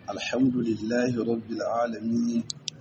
الحمد لله رب العالمين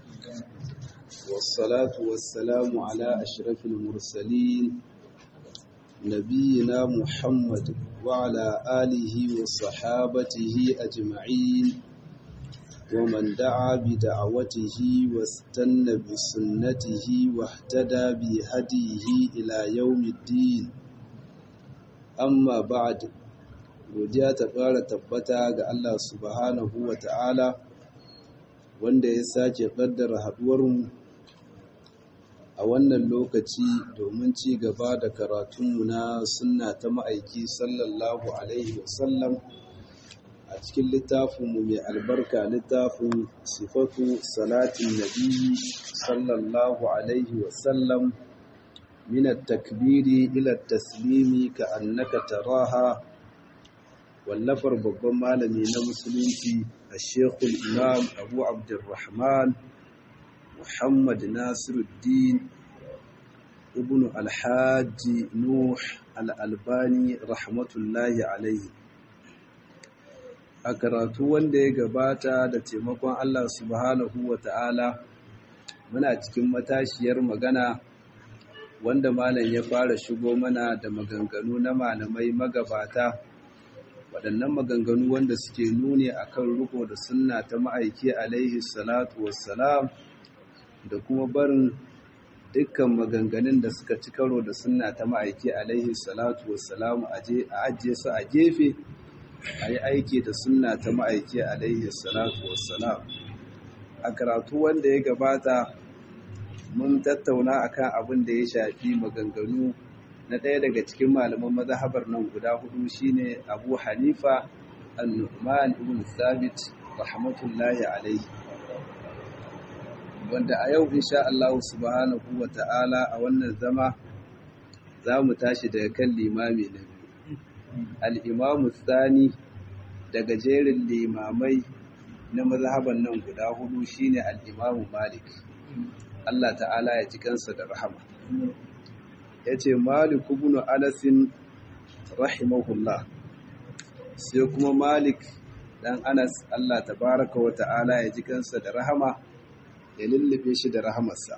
والصلاة والسلام على أشرف المرسلين نبينا محمد وعلى آله وصحابته أجمعين ومن دعا بدعوته واستنى بسنته واهتدى بهديه إلى يوم الدين amma ba'd godiya ta fara tabbata ga Allah subhanahu wa ta'ala wanda ya sake kaddara haduwarmu a wannan lokaci domin ci gaba da karatunmu na sunna ta ma'aiki sallallahu alaihi wasallam a cikin littafinmu mai albarka littafin sifatu salatin nabi sallallahu alaihi wasallam من التكبير إلى التسليم كأنك تراها واللفر babban malami na musulunci الشيخ الإمام أبو عبد الرحمن محمد ناصر الدين ابن الحاج نوح الألباني رحمة الله عليه a karatu wanda ya gabata da taimakon Allah subhanahu wa ta'ala muna cikin matashiyar magana wanda malam ya fara shigo mana da maganganu na malamai magabata waɗannan maganganu wanda suke nuni akan riko da sunna ta ma'aiki alaihi salatu wassalam da kuma barin dukkan maganganun da suka ci karo da sunna ta ma'aiki alaihi salatu wassalam a ajiye su a gefe a yi aiki da sunna ta ma'aiki alaihi salatu wassalam a karatu wanda ya gabata mun tattauna akan abin da ya shafi maganganu na ɗaya daga cikin malaman mazhabar nan guda hudu shine Abu Hanifa An-Nu'man ibn Thabit rahmatullahi alayhi wanda a yau insha Allah subhanahu wa ta'ala a wannan zama za mu tashi daga kan limami na biyu al-Imam Thani daga jerin limamai na mazhaban nan guda hudu shine al-Imam Malik Allah ta'ala ya ji kansa da rahama ya ce malik ibn anasin rahimahullah sai kuma malik dan anas Allah tabaraka wa ta'ala ya ji kansa da rahama ya lullube shi da rahamarsa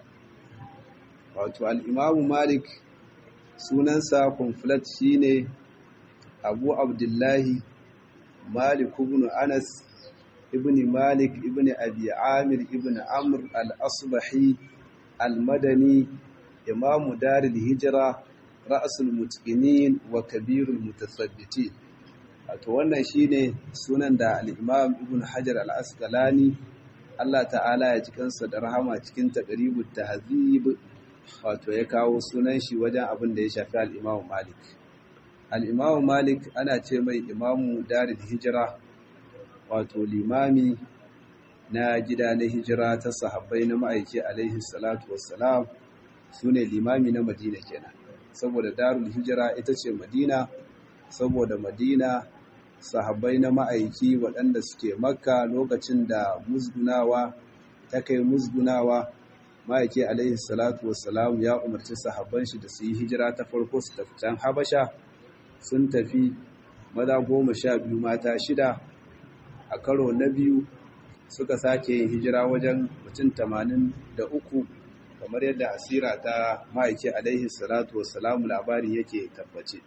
wato al'imamu malik sunansa kumfulat shine abu abdullahi malik ibn anas ibn malik ibn abi amir ibn amr al-asbahi المدني إمام دار الهجرة رأس المتقنين وكبير المتثبتين wato wannan shine sunan da al-Imam Ibn Hajar al-Asqalani Allah ta'ala ya ji kansa da rahama cikin taqribut tahzib wato ya kawo sunan shi wajen abin da ya shafi al-Imam Malik al-Imam Malik ana ce mai Imamu Darul Hijra wato limami na gida na hijira ta sahabbai na ma'aiki alaihi salatu wassalam su ne limami na madina kenan saboda darul hijira ita ce madina saboda madina sahabbai na ma'aiki waɗanda suke makka lokacin da musgunawa ta kai musgunawa ma'aiki alaihi salatu wassalam ya umarci sahabban shi da su yi hijira ta farko su tafi can habasha sun tafi maza goma sha biyu mata shida a karo na biyu suka sake yin hijira wajen mutum tamanin da uku kamar yadda asira ta ma'aiki alaihi salatu wassalamu labari yake tabbace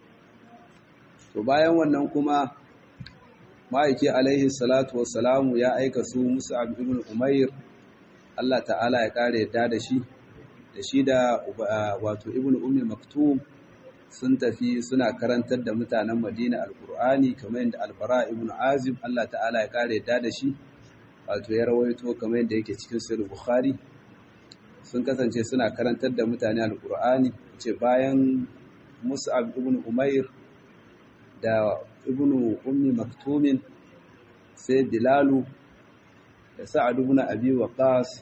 to bayan wannan kuma ma'aiki alaihi salatu wassalamu ya aika su musu ibn umair Allah ta'ala ya kare yadda da shi da shi da wato ibn ummi maktum sun tafi suna karantar da mutanen madina alkur'ani kamar yadda albara ibn azib Allah ta'ala ya kare yadda da shi wato ya rawaito kamar yadda yake cikin sahih bukhari sun kasance suna karantar da mutane alqur'ani ce bayan mus'ab ibn umair da ibn ummi maktumin sai bilalu da sa'ad ibn abi waqas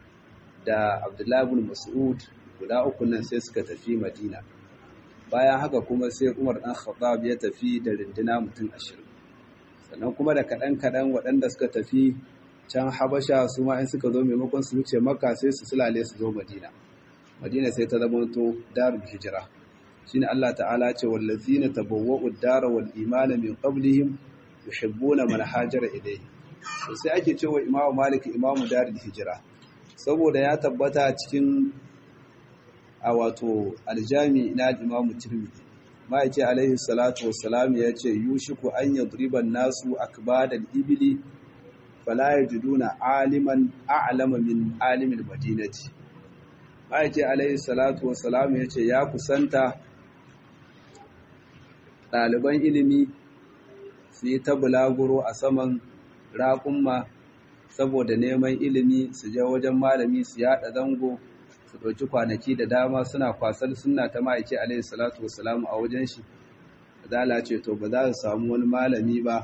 da abdullahi ibn mas'ud guda uku nan sai suka tafi madina bayan haka kuma sai umar dan khattab ya tafi da rinduna mutum ashirin sannan kuma da kaɗan-kaɗan waɗanda suka tafi can habasha su ma in suka zo maimakon su wuce makka sai su sulale su zo madina madina sai ta zamanto darul hijira shine Allah ta'ala ce wallazina tabawwa'u ad-dara wal imana min qablihim yuhibbuna man hajara ilayhi to sai ake cewa imamu malik imamu darul hijira saboda ya tabbata cikin a wato aljami na imamu tirmidhi ma'aiki alaihi salatu wassalam ya ce yushiku an yadriban nasu akbadal ibili fala yajiduna aliman a'lama min alimil madinati ma'aiki alaihi salatu wassalam ya ce ya kusanta ɗaliban ilimi su yi ta bulaguro a saman raƙumma saboda neman ilimi su je wajen malami su yaɗa zango su ɗauki kwanaki da dama suna kwasar suna ta ma'aiki alaihi salatu wasalamu a wajen shi zala ce to ba za su samu wani malami ba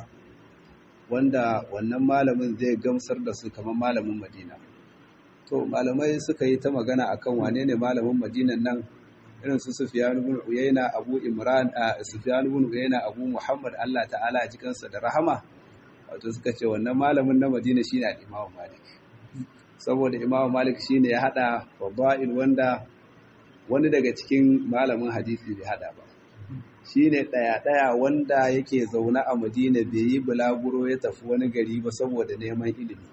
wanda wannan malamin zai gamsar da su kamar malamin madina to malamai suka yi ta magana akan wane ne malamin madinan nan irin su Sufyan ibn Uyayna Abu Imran a Sufyan ibn Uyayna Abu Muhammad Allah ta'ala a cikinsa da rahama wato suka ce wannan malamin na Madina shine al-Imam Malik saboda Imam Malik shine ya hada fadail wanda wani daga cikin malamin hadisi bai hada ba shine daya daya wanda yake zaune a Madina bai yi bulaguro ya tafi wani gari ba saboda neman ilimi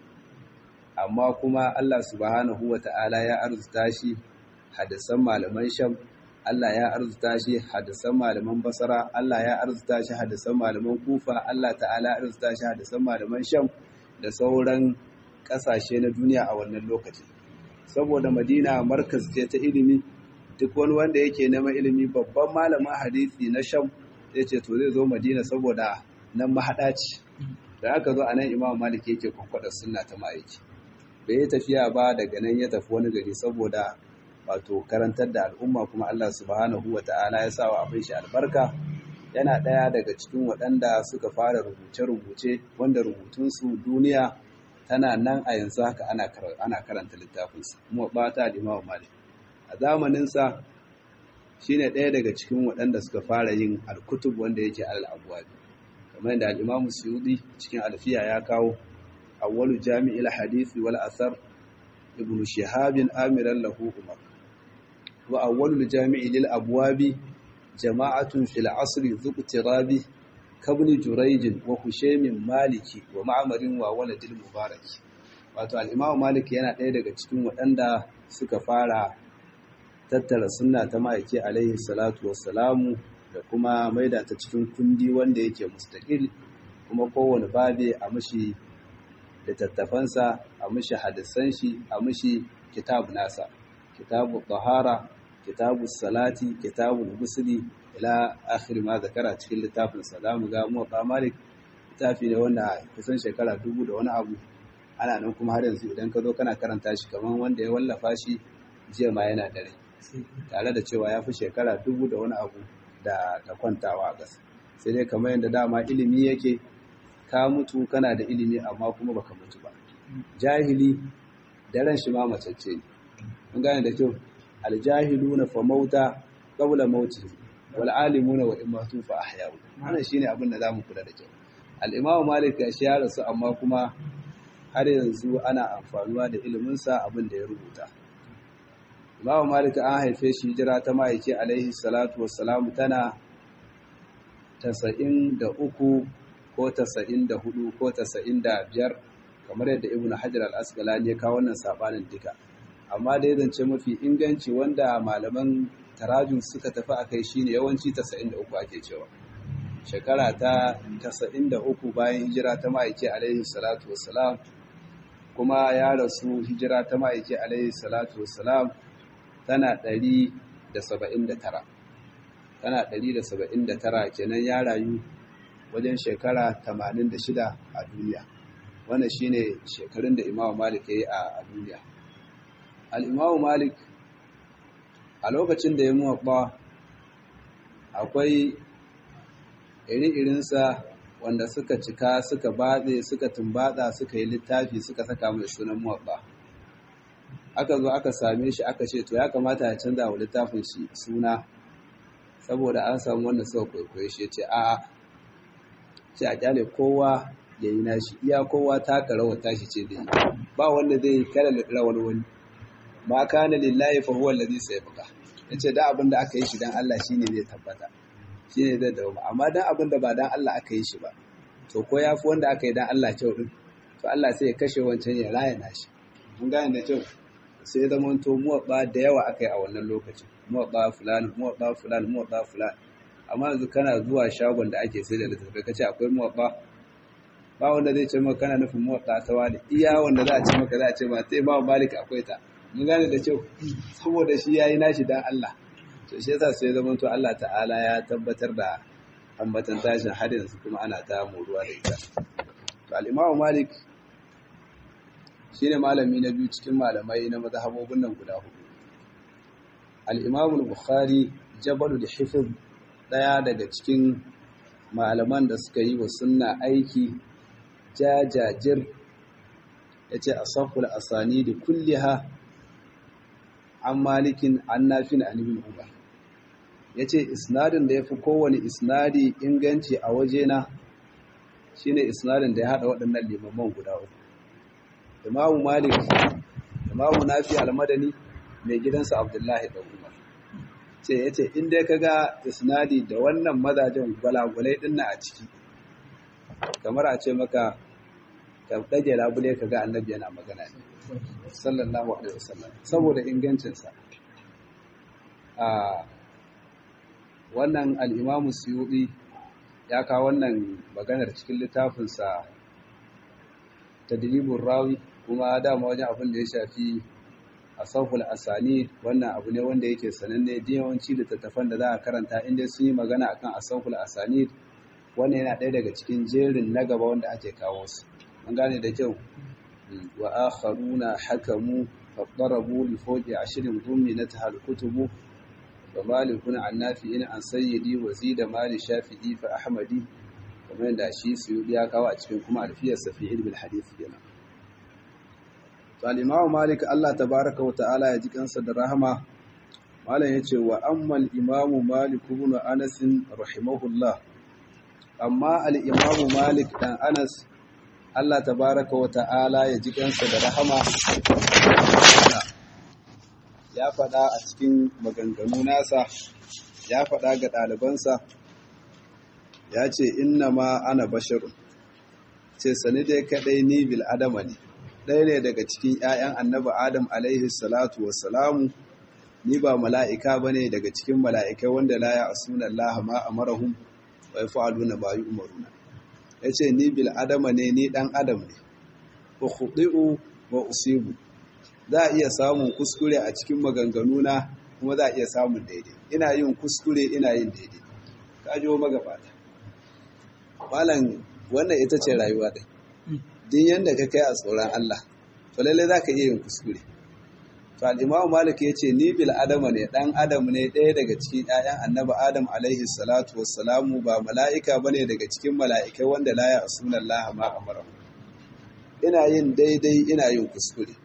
amma kuma Allah subhanahu wata'ala ya arzuta shi hadisan malaman Sham Allah ya arzuta shi hadisan malaman Basra Allah ya arzuta shi hadisan malaman Kufa Allah ta'ala ya arzuta shi hadisan malaman Sham da sauran kasashe na duniya a wannan lokaci saboda Madina markaz ce ta ilimi duk wani wanda yake neman ilimi babban malamin hadisi na Sham zai ce to zai zo Madina saboda nan mahada ce da aka zo anan Imam Malik yake kwakwada sunna ta ma'aiki bai yi tafiya ba daga nan ya tafi wani gari saboda wato karantar da al'umma kuma Allah subhanahu wa ta'ala ya sa wa abin shi albarka yana ɗaya daga cikin waɗanda suka fara rubuce-rubuce wanda rubutunsu duniya tana nan a yanzu haka ana karanta littafinsa kuma ba ta limawa malik a zamaninsa shi ne ɗaya daga cikin waɗanda suka fara yin alkutub wanda yake al'abuwabi kamar yadda al'imamu suyudi cikin alfiya ya kawo awwalu jami'il hadisi wal asar ibn shihabin amiran lahu umar wa awwalul jami'i lil abwabi jama'atun fil asri zuqtirabi kabni jurayj wa hushaymin maliki wa ma'marin wa waladil mubarak wato al-imam malik yana ɗaya daga cikin waɗanda suka fara tattara sunna ta ma'aiki alaihi salatu wassalamu da kuma maida ta cikin kundi wanda yake mustaqil kuma kowane babe a mishi littattafansa a mishi hadisan shi a mishi kitab nasa kitabu tahara kitabu salati kitabu gusuli ila akhir ma zakara cikin littafin sa zamu ga mu ba malik littafi ne wanda kusan shekara dubu da wani abu ana nan kuma har yanzu idan ka zo kana karanta shi kaman wanda ya wallafa shi jiya ma yana da rai tare da cewa ya fi shekara dubu da wani abu da da kwantawa a ƙasa sai dai kamar yadda dama ilimi yake ka mutu kana da ilimi amma kuma baka mutu ba jahili daren shi ma macece ne mun gane da kyau aljahiluna fa mauta qabla mauti wal alimuna wa imatu fa ahya'u wannan shine abin da zamu kula da kyau al-imam malik ya shi ya rasu amma kuma har yanzu ana amfanuwa da ilimin sa abin da ya rubuta imam malik an haife shi hijira ta maiki alaihi salatu wassalamu tana 93 ko 94 ko 95 kamar yadda ibnu hajar al-asqalani ya kawo wannan sabanin duka amma dai zance mafi inganci wanda malaman tarajun suka tafi a kai shine yawanci 93 ake cewa shekara ta 93 bayan hijira ta ma'aiki alaihi salatu wassalam kuma ya rasu hijira ta ma'aiki alaihi salatu wassalam tana 179 tana 179 kenan ya rayu wajen shekara 86 a duniya wannan shine shekarun da imamu malik ya yi a duniya al'imamu malik a lokacin da ya muwaɓa akwai iri-irinsa wanda suka cika suka batse suka tumbatsa suka yi littafi suka saka mai sunan muwaɓa aka zo aka same shi aka ce to ya kamata ya canza wa littafin shi suna saboda an samu wanda suka kwaikwaye shi ce a ce a kyale kowa ya yi nashi iya kowa taka rawar tashi ce da yi ba wanda zai kala rawar wani ma kana lillahi fa huwa allazi sayabqa yace da abin da aka yi shi dan Allah shine zai tabbata shine zai dawo amma dan abin da ba dan Allah aka yi shi ba to ko yafi wanda aka yi dan Allah kyau din to Allah sai ya kashe wancan ya raya nashi mun gane da kyau sai zama to muwaɓa da yawa aka yi a wannan lokacin muwaɓa fulani muwaɓa fulani muwaɓa fulani amma yanzu kana zuwa shagon da ake sai da littattafai kace akwai muwaɓa ba wanda zai ce maka kana nufin muwaɓa ta wani iya wanda za a ce maka za a ce ma sai ba malik akwai ta mun gane da kyau saboda shi yayi nashi dan Allah to shi yasa sai zama to Allah ta'ala ya tabbatar da ambatan tashin har yanzu kuma ana ta muruwa da ita to al-Imam Malik shine malami na biyu cikin malamai na mazhabobin nan guda hudu al-Imam al-Bukhari jabalul hifz daya daga cikin malaman da suka yi wa sunna aiki jajajir yace asaful asani da kulliha an malikin an nafin an ibn umar yace isnadin da yafi kowane isnadi inganci a wajena shine isnadin da ya hada waɗannan limaman guda uku imamu malik imamu nafi almadani mai gidansa abdullahi da umar ce yace in dai kaga isnadi da wannan mazajen gwalagwalai din a ciki kamar a ce maka ka dage labule kaga annabi yana magana ne sallallahu alaihi wasallam saboda ingancinsa a wannan al-imamu suyuti ya kawo wannan maganar cikin littafinsa tadribur rawi kuma dama wajen abin da ya shafi asaful asani wannan abu ne wanda yake sananne da yawanci littattafan da za a karanta inda sun yi magana akan asaful asani wannan yana ɗaya daga cikin jerin na gaba wanda ake kawo su an gane da kyau wa akharuna hakamu fadarabu li fawqi ashrin dhuminatha al-kutubu wa malikun an nafi'in an sayyidi wa zida mali shafi'i fa ahmadi kamar yadda shi suyudi ya kawo a cikin kuma alfiyar safi ilmin hadith kenan to al-imamu malik Allah tabaaraka wa ta'ala ya ji kansa da rahama malam yace wa amma al-imamu malik ibn anas rahimahullah amma al-imamu malik dan anas Allah tabaraka wa ta'ala ya ji kansa da rahama ya faɗa a cikin maganganu nasa ya faɗa ga ɗalibansa ya ce inna ma ana basharun ce sani dai kaɗai ni bil adama ne ɗaya ne daga cikin ‘ya'yan annaba adam alaihi salatu wassalamu ni ba mala'ika ba ne daga cikin mala'ikai wanda la ya asuna Allah ma a marahun wa ya fa'aluna ba yi umaruna ya ce ni bil adama ne ni ɗan adam ne wa huɗi'u wa usibu za a iya samun kuskure a cikin maganganuna kuma za a iya samun daidai ina yin kuskure ina yin daidai ka ji wa magabata malam wannan ita ce rayuwa ɗin din yadda ka kai a tsoron Allah to lalle za ka iya yin kuskure to al'imamu malik ya ce ni bil adama ne ɗan adam ne ɗaya daga cikin ‘ya'yan annaba adam alaihi salatu wassalamu ba mala'ika ba ne daga cikin mala'ikai wanda la ya sunan laha ma amara ina yin daidai ina yin kuskure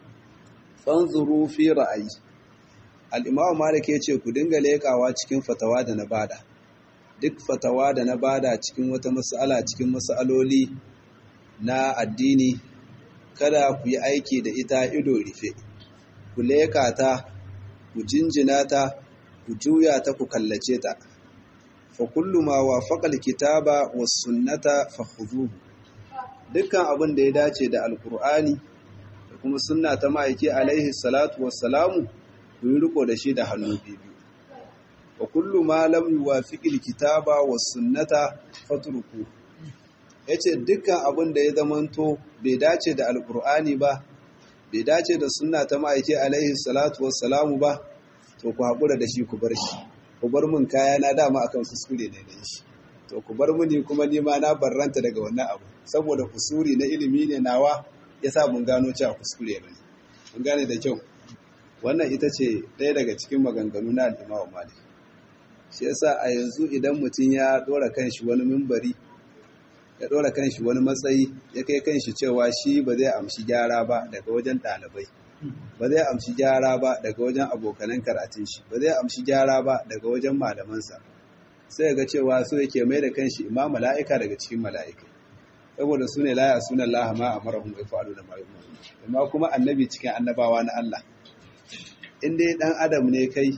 fanzuru fi ra'ayi al'imamu malik ya ce ku dinga leƙawa cikin fatawa da na bada duk fatawa da na bada cikin wata mas'ala cikin mas'aloli na addini kada ku yi aiki da ita ido rufe ku leƙa ta ku jinjina ta ku juya ta ku kallace ta fa kullu ma wafaqa alkitaba was sunnata fakhuduhu dukkan abin da ya dace da alqur'ani da kuma sunna ta ma'aiki alaihi salatu wassalamu ku yi riko da shi da hannu biyu wa kullu ma lam yuwafiqi alkitaba was sunnata fatruku yace dukkan abin da ya zamanto bai dace da alqur'ani ba bai dace da sunna ta ma'aiki alaihi salatu wassalamu ba to ku haƙura da shi ku bar shi ku bar mun kaya na dama akan kuskure ne dan shi to ku bar muni kuma ni ma na barranta daga wannan abu saboda kusuri na ilimi ne nawa yasa mun gano cewa kuskure ne mun gane da kyau wannan ita ce ɗaya daga cikin maganganu na al-Imam Malik shi yasa a yanzu idan mutum ya dora kanshi wani mimbari ya dora kanshi wani matsayi ya kai kanshi cewa shi ba zai amshi gyara ba daga wajen ɗalibai ba zai amshi gyara ba daga wajen abokanan karatun shi ba zai amshi gyara ba daga wajen malamansa sai ga cewa so yake mai da kanshi imam mala'ika daga cikin mala'ikai saboda su ne laya sunan laha ma a marahun bai fa'alu da mayu amma kuma annabi cikin annabawa na Allah in dai dan adam ne kai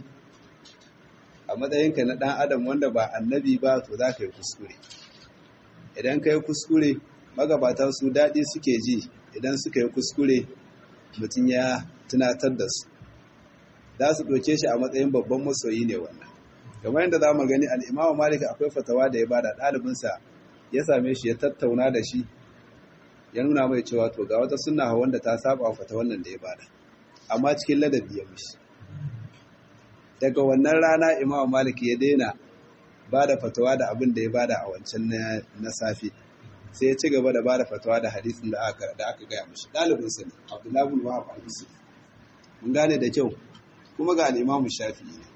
a matsayinka na dan adam wanda ba annabi ba to za ka yi kuskure idan ka yi kuskure magabata su daɗi suke ji idan suka yi kuskure mutum ya tunatar da su za su ɗauke shi a matsayin babban masoyi ne wannan kamar yadda za mu gani al'imamu malik akwai fatawa da ya bada ɗalibinsa ya same shi ya tattauna da shi ya nuna mai cewa to ga wata suna wanda ta saba wa fata wannan da ya bada amma cikin ladabi ya mishi daga wannan rana imamu malik ya daina bada fatawa da abin da ya bada a wancan na safe sai ya ci gaba da bada fatawa da hadisin da aka da aka gaya mishi ɗalibinsa ne abdullahi bin wahab al-misri mun gane da kyau kuma ga al-imamu shafi'i ne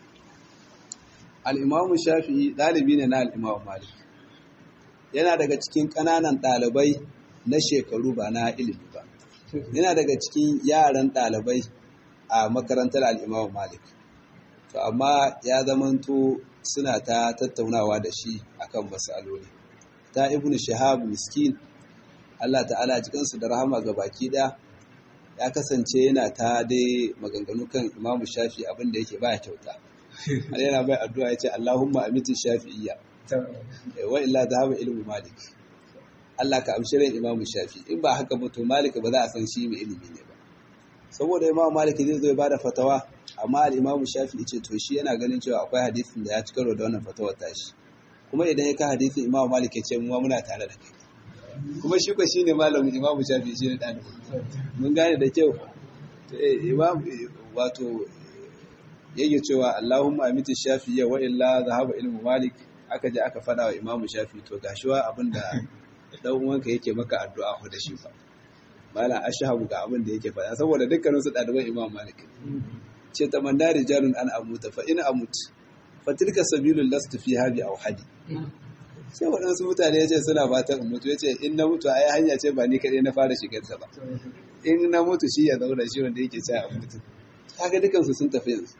al-imamu shafi'i ɗalibi ne na al-imamu malik yana daga cikin ƙananan ɗalibai na shekaru ba na ilimi ba yana daga cikin yaran ɗalibai a makarantar al'imamu malik to amma ya zamanto suna ta tattaunawa da shi akan matsaloli ta ibn shahab miskin Allah ta'ala cikinsu da rahama ga baki ɗaya ya kasance yana ta dai maganganu kan imamu shafi abinda yake baya kyauta har yana bai addu'a ya ce Allahumma amitin shafi'iyya wa illa dhahaba ilmu malik Allah ka amshi ran Imam Shafi in ba haka ba to Malik ba za a san shi mai ilimi ne ba saboda Imam Malik zai zo ya bada fatawa amma al-Imam Shafi yace to shi yana ganin cewa akwai hadisin da ya ci karo da wannan fatawar tashi kuma idan ya ka hadisin Imam Malik ya ce mu muna tare da kai kuma shi ko shine malamin Imam Shafi shi ne dan mun gane da kyau Imam wato yake cewa Allahumma amiti Shafi wa illa zahaba ilmu Malik aka je aka fada wa Imam Shafi to gashiwa abinda dan uwanka yake maka addu'a ko da shi fa mala ashhabu ga abin da yake faɗa saboda dukkanin su ɗaliban Imam Malik ce tamanna rijalun an amuta fa in amut fa tilka sabilul lastu fiha bi awhadi sai waɗansu mutane ya ce suna fatan in mutu ya ce in na mutu ai hanya ce ba ni kaɗai na fara shigar ta ba in na mutu shi ya zauna shi wanda yake ce a mutu haka dukansu sun tafi yanzu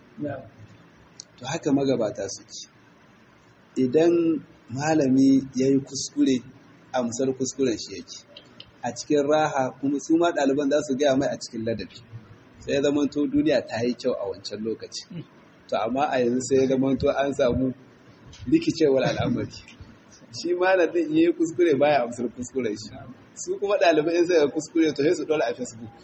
to haka magabata suke idan malami ya yi kuskure amsar kuskuren shi yake a cikin raha kuma su ma ɗaliban za su gaya mai a cikin ladabi sai ya zamanto duniya ta yi kyau a wancan lokaci to amma a yanzu sai ya zamanto an samu rikicewar al'amari shi malamin ya yi kuskure baya amsar kuskuren shi su kuma ɗalibai in sai kuskure to sai su ɗora a facebook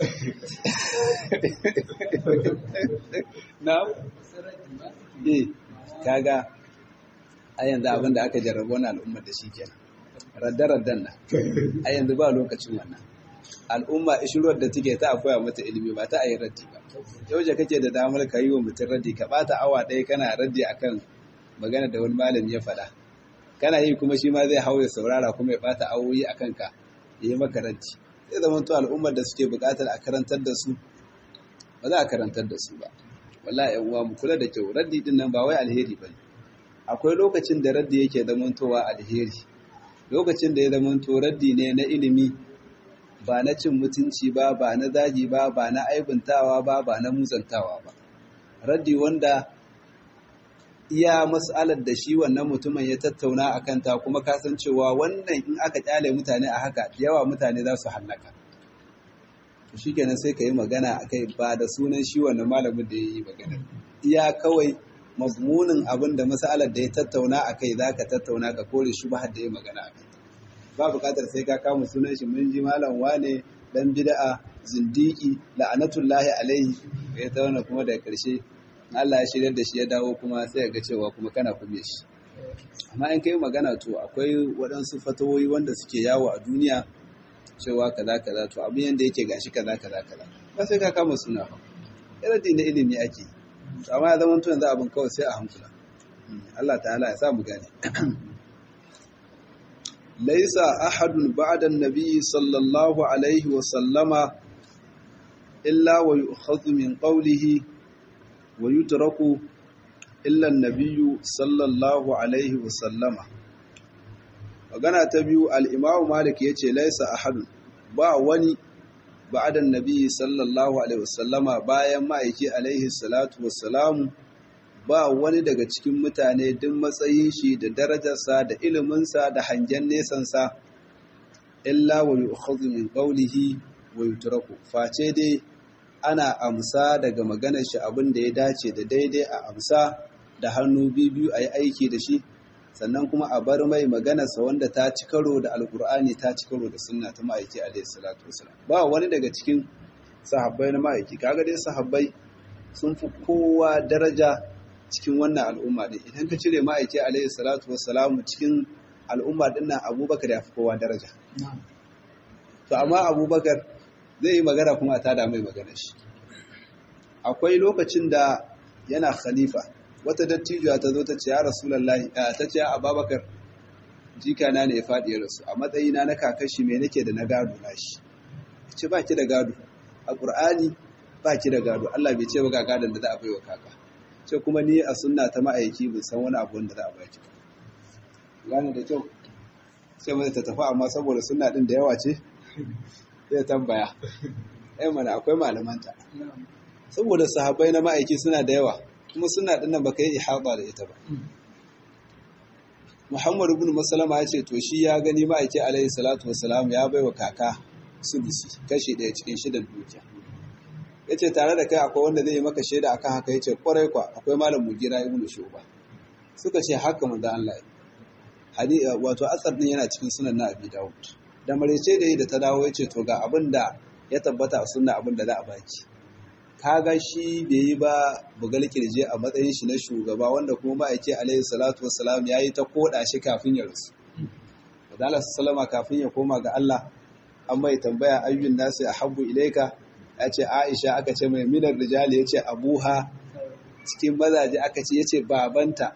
na eh kaga a yanzu abin da aka jarraba wani al'ummar da shi kenan radda-raddan nan a yanzu ba lokacin wannan al'umma ishirwar da take ta akwai mata ilimi ba ta a yi raddi ba yau da kake da damar ka yi wa mutum raddi ka bata awa ɗaya kana raddi akan magana da wani malami ya faɗa kana yi kuma shi ma zai hau ya saurara kuma ya bata awoyi a kanka ya yi maka raddi zai zama to al'ummar da suke buƙatar a karantar da su ba za a karantar da su ba wallahi yan uwa mu kula da kyau raddi din nan ba wai alheri ba ne akwai lokacin da raddi yake zamantowa alheri lokacin da ya zamanto raddi ne na ilimi ba na cin mutunci ba ba na zagi ba ba na aibuntawa ba ba na muzantawa ba raddi wanda iya mas'alar da shi wannan mutumin ya tattauna a kanta kuma kasancewa wannan in aka kyale mutane a haka yawa mutane za su hallaka shi kenan sai ka yi magana a kai ba da sunan shi wannan malamin da ya yi magana iya kawai mazmunin abin da masalar da ya tattauna a kai za ka tattauna ka kore shi ba da ya magana a kai ba bukatar sai ka kama sunan shi mun ji malam wane dan bid'a zindiki la'anatullahi alaihi ya tauna kuma daga karshe Allah ya shirya da shi ya dawo kuma sai ga cewa kuma kana kume shi amma in kai magana to akwai waɗansu fatawoyi wanda suke yawo a duniya cewa kaza kaza to abin yanda yake gashi kaza kaza kaza ba sai ka kama suna ba irin na ilimi ake amma ya zama to yanzu abin kawai sai a hankula Allah ta'ala ya sa mu gane laisa ahadun ba'da an-nabi sallallahu alaihi wa sallama illa wa yu'khadhu min qawlihi wa yutraku illa an-nabiy sallallahu alaihi wa sallama magana ta biyu al-imamu malik yace laisa ahadun ba wani ba'da an-nabi sallallahu alaihi wa sallama bayan ma'aiki alaihi salatu wassalamu ba wani daga cikin mutane duk matsayin shi da darajarsa da iliminsa da hangen nesansa illa wa yu'khadhu min qawlihi wa yutraku face dai ana amsa daga maganar shi abin da ya dace da daidai a amsa da hannu biyu a yi aiki da shi sannan kuma a bar mai maganarsa wanda ta ci karo da alkur'ani ta ci karo da sunna ta ma'aiki alaihi salatu wasalam ba wani daga cikin sahabbai na ma'aiki kaga dai sahabbai sun fi kowa daraja cikin wannan al'umma din idan ka cire ma'aiki alaihi salatu wasalam cikin al'umma din nan abubakar ya fi kowa daraja to amma abubakar zai yi magana kuma a tada mai magana shi akwai lokacin da yana khalifa wata dattijuwa ta zo ta ce ya rasulullahi ta ce ya ababakar jikana ne ya faɗi ya rasu a matsayina na kakashi me nake da na gado na shi ce ba ki da gado a ƙur'ani ba ki da gado Allah bai ce ba ga gadon da za a bai wa kaka ce kuma ni a sunna ta ma'aiki bin san wani abu wanda za a baki gane da kyau sai mata ta tafi amma saboda sunna din da yawa ce zai tambaya ai mana akwai malamanta saboda sahabbai na ma'aiki suna da yawa kuma suna dinnan baka yi ihaba da ita ba Muhammadu ibn Maslama ya ce to shi ya gani ma'aiki alaihi salatu wassalam ya baiwa kaka sulusi kashi ɗaya cikin shidan dukiya ya ce tare da kai akwai wanda zai yi maka shaida akan haka ya ce kwarai kwa akwai malam mugira ibn shuba suka ce haka manzo Allah ya wato asar din yana cikin sunan na abi dawud da marece da yi da ta dawo ya ce to ga abin da ya tabbata a sunna abin da za a baki kaga shi bai yi ba bugal kirje a matsayin shi na shugaba wanda kuma ma'aike alaihi salatu wassalam ya yi ta koda shi kafin ya rasu wadala sallama kafin ya koma ga Allah an mai tambaya ayyun nasu a habbu ilaika ya ce aisha aka ce mai minar rijali ya ce abuha cikin mazaje aka ce ya ce babanta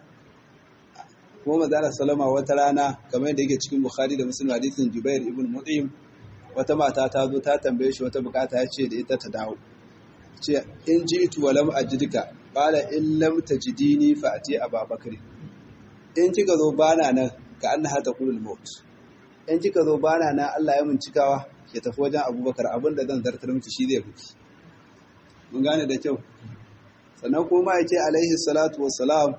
kuma mazala salama wata rana kamar yadda yake cikin bukhari da muslim hadisin jubair ibn mut'im wata mata ta zo ta tambaye shi wata bukata ya ce da ita ta dawo ce in ji itu walam ajidka qala in lam tajidini fa ati ababakar in kika zo bana nan ka annaha taqulul maut in kika zo bana nan Allah ya mun cikawa ya tafi wajen Abubakar abinda zan zartar miki shi zai buki mun gane da kyau sannan kuma yake alaihi salatu wassalam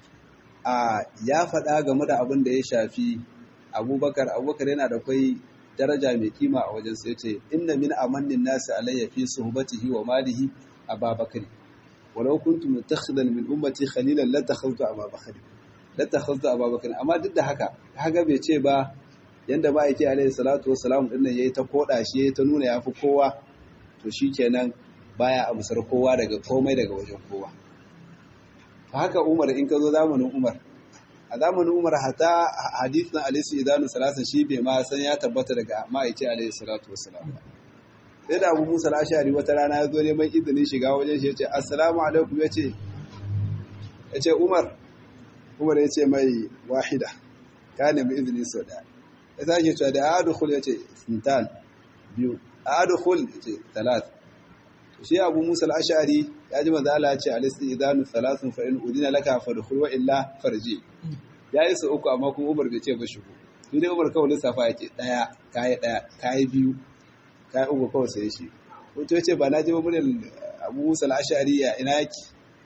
a ya faɗa game da abin da ya shafi Abubakar Abubakar yana da kai daraja mai kima a wajen sai ce inna min amannin nasi alayya fi suhbatihi wa malihi ababakar walau kuntu mutakhidan min ummati khalilan la takhawtu ababakar la takhawtu ababakar amma duk da haka haka bai ce ba yanda ba yake alayhi salatu wassalam din nan yayi ta koda shi yayi ta nuna yafi kowa to shikenan baya amsar kowa daga komai daga wajen kowa haka Umar in ka zo zamanin Umar a zamanin umar hata hadithin alaisu idanu salasa shi bai ma san ya tabbata daga ma'aici alaihi salatu wasalam sai da abu musa ashari wata rana ya zo neman izinin shiga wajen shi ya ce assalamu alaikum ya ce ya ce umar umar ya ce mai wahida ka nemi izini sau daya ya sake cewa da adukul ya ce sintan biyu adukul ya ce talat shi abu musa ashari ya ji manzo Allah ya ce alaisu idanu salasun fa in udina laka fadkhul wa illa farji ya yi su uku amma kuma Umar bai ce ba shigo shi dai Umar kawai lissafa yake daya kai daya kai biyu kai uku kawai sai shi wato yace ba na ji ba muryar Abu Musa al-Ash'ari ya ina yake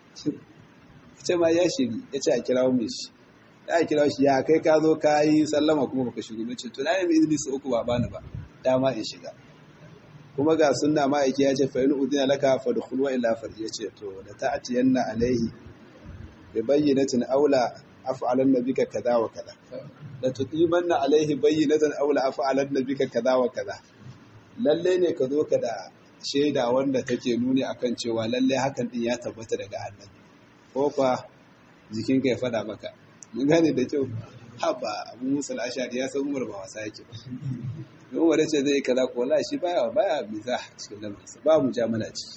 ce ma ya shiri yace a kirawo mai shi ya kirawo shi ya kai ka zo ka yi sallama kuma baka shigo nace to na yi izini su uku ba bani ba dama in shiga kuma ga sunna ma'aiki ya ce fa in udina laka fadkhul wa illa farji yace to da ta'tiyanna alaihi bi bayyinatin aula af'alan nabika kaza wa kaza la tuqimanna alaihi bayyinatan aula af'alan nabika kaza wa kaza lalle ne ka zo ka da shaida wanda take nuni akan cewa lalle hakan din ya tabbata daga annabi ko fa jikinka ya fada maka mun gane da kyau haba abu musul ashari ya san umar ba wasa yake ba don wadda ce zai kaza ko wallahi shi baya baya miza cikin lamarinsa ba mu jamala ciki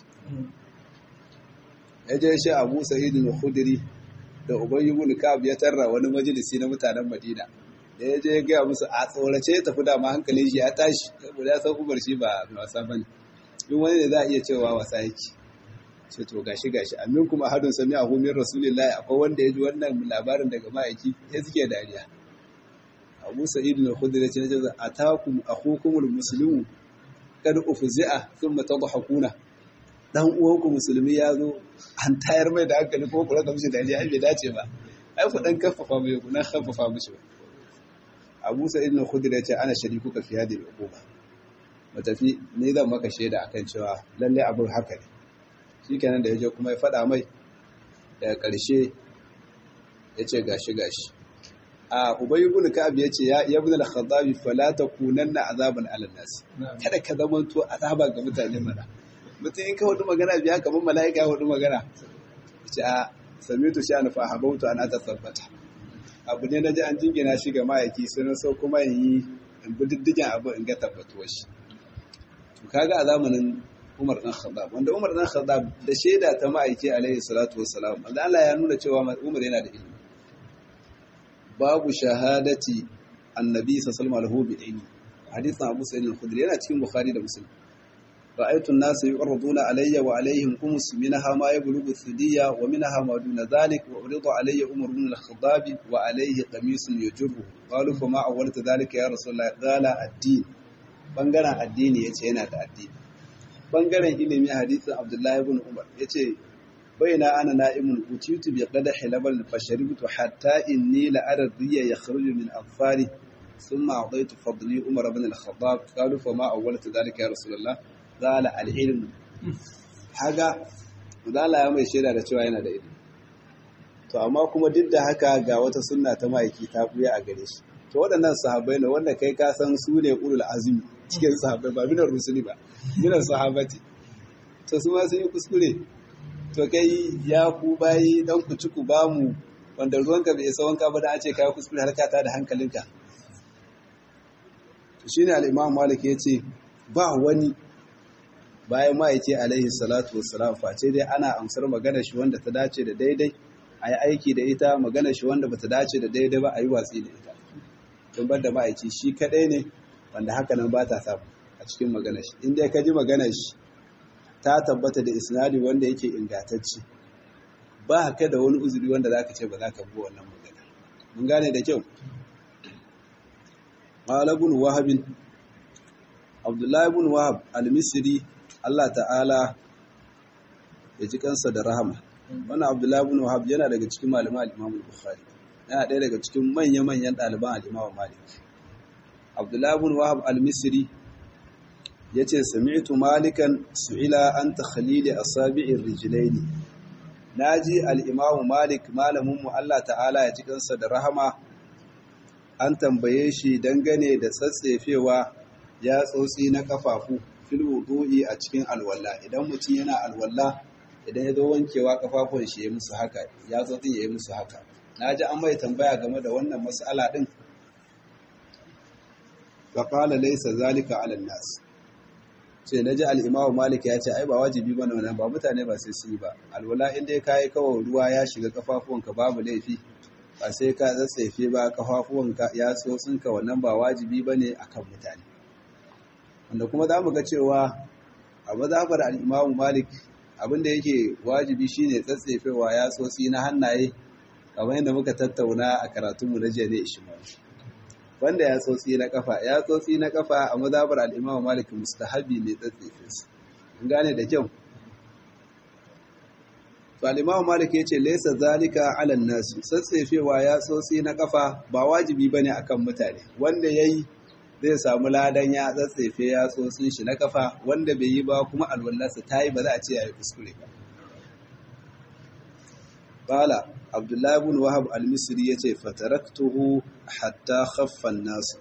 ya je shi abu sa'id al-khudri da ubayy ibn ka'ab ya tarra wani majalisi na mutanen madina da ya je ya gaya musu a tsorace ya tafi da ma hankalin shi ya tashi saboda ya san umar shi ba mai wasa bane duk wani ne za a iya cewa wasa yake ce to gashi gashi amin kuma hadun sami a min rasulillahi akwai wanda ya ji wannan labarin daga ma'aiki ya suke dariya abu sa'id al-khudri ya ce ne atakum akhukumul muslimu kad ufzi'a thumma tadhakuna dan uwanku musulmi ya zo an tayar mai da hankali ko kula da mishi dariya ai bai dace ba ai ku dan kaffafa mai ku na kaffafa mishi ba abu sa'id al-khudri ya ce ana sharikuka fi hadhihi al-uquba matafi ni zan maka shaida akan cewa lalle abin haka ne shikenan da yaje kuma ya faɗa mai daga ƙarshe ya ce gashi gashi a ubay ibn ka'ab yace ya ibn al-khattabi fala takunanna azaban ala nas kada ka zama to azaba ga mutane mana mutum in ka hudu magana biya kamar mala'ika ya hudu magana ce a samitu sha na fahabautu an ata tabbata abu ne na ji an jingina shi ga ma'aiki sun so kuma in yi in bi diddigin abu in ga tabbatuwar shi to kaga a zamanin Umar dan Khattab wanda Umar dan Khattab da shaida ta ma'aiki alaihi salatu wassalam wanda Allah ya nuna cewa Umar yana da ilimi babu shahadati annabi sallallahu alaihi wasallam bi ilmi hadisin Abu Sa'id al-Khudri yana cikin Bukhari da Muslim رأيت الناس يعرضون علي وعليهم قمص منها ما يبلغ الثدية ومنها ما دون ذلك وعرض علي عمر بن الخطاب وعليه قميص يجره قالوا فما أولت ذلك يا رسول الله قال الدين bangaren addini yace yana da addini bangaren ilimi hadisin Abdullahi ibn Umar yace baina ana na'imun utitu bi qadahi labal fasharibtu hatta inni la ara riya yakhruju min afari ثم أعطيت فضلي عمر بن الخطاب قالوا فما أولت ذلك يا رسول الله zala al'ilmu haga zala ya mai shaida da cewa yana da ilimi to amma kuma duk da haka ga wata sunna ta ma'aiki ta buya a gare shi to waɗannan sahabbai ne wanda kai ka san su ne ulul azumi cikin sahabbai ba minar rusuli ba minar sahabati to su ma sun yi kuskure to kai ya ku bayi dan ku ci ku ba mu wanda ruwanka bai isa wanka ba da a ce kai kuskure har ka ta da hankalinka to shine al-imam malik yace ba wani bayan ma'aiki alaihi salatu wassalam face dai ana amsar magana shi wanda ta dace da daidai a yi aiki da ita magana shi wanda ba ta dace da daidai ba a yi watsi da ita don bar da ma'aiki shi kadai ne wanda haka nan ba ta samu a cikin magana shi inda ka ji magana shi ta tabbata da isnadi wanda yake ingantacce ba ka da wani uzuri wanda za ka ce ba za ka bi wannan magana mun gane da kyau malabun wahabin abdullahi bin wahab al-misri Allah ta'ala ya ji kansa da rahama wannan abdullahi bin wahab yana daga cikin malaman al-imam al-bukhari yana ɗaya daga cikin manya-manyan ɗaliban al-imam malik abdullahi bin wahab al-misri yace sami'tu malikan su'ila an takhlili asabi'ir rijlaini naji al-imam malik malamin mu Allah ta'ala ya ji kansa da rahama an tambaye shi dangane da tsatsefewa ya tsotsi na kafafu fil wudu'i a cikin alwala idan mutum yana alwala idan ya zo wankewa kafafun shi ya musu haka ya tsotsi ya yi musu haka naji an mai tambaya game da wannan mas'ala din fa qala laysa zalika 'ala an-nas sai naji al-imamu malik ya ce ai ba wajibi bane wannan ba mutane ba sai su yi ba alwala in dai kai kawai ruwa ya shiga kafafuwanka babu laifi ba sai ka tsatsefe ba kafafuwanka ya tsotsinka wannan ba wajibi bane akan mutane wanda kuma za mu ga cewa a mazhabar al-Imam Malik abinda yake wajibi shine tsatsefewa ya tsotsi na hannaye kamar yadda muka tattauna a karatunmu na jiya ne ishmael wanda ya tsotsi na kafa ya tsotsi na kafa a mazhabar al-Imam Malik mustahabi ne tsatsefe su kun gane da kyau to al-Imam Malik yace laysa zalika 'ala an-nas tsatsefewa ya tsotsi na kafa ba wajibi bane akan mutane wanda yayi zai samu ladan ya tsatsefe ya tsotsin shi na kafa wanda bai yi ba kuma alwallarsa ta yi ba za a ce ya yi kuskure ba. Bala, Abdullahi bin Wahab al-Misri ya ce, Fataraktuhu hatta khaffan nasu.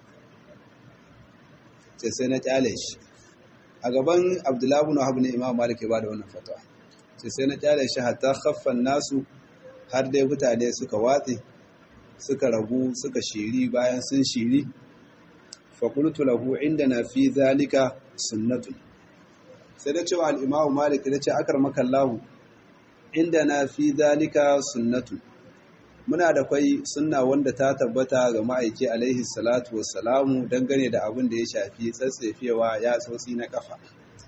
Ce sai na kyale shi. A gaban Abdullahi bin Wahab ne Imam Malik ya ba da wannan fatawa. Ce sai na kyale shi hatta khaffan nasu har dai mutane suka watse, suka ragu, suka shiri bayan sun shiri. fakultu lahu indana fi zalika sunnatun sai da cewa al-imamu malik da ce akar makallahu indana fi zalika sunnatun muna da kwai sunna wanda ta tabbata ga ma'aiki alaihi salatu wassalamu dangane da abin da ya shafi tsatsefewa ya tsotsi na kafa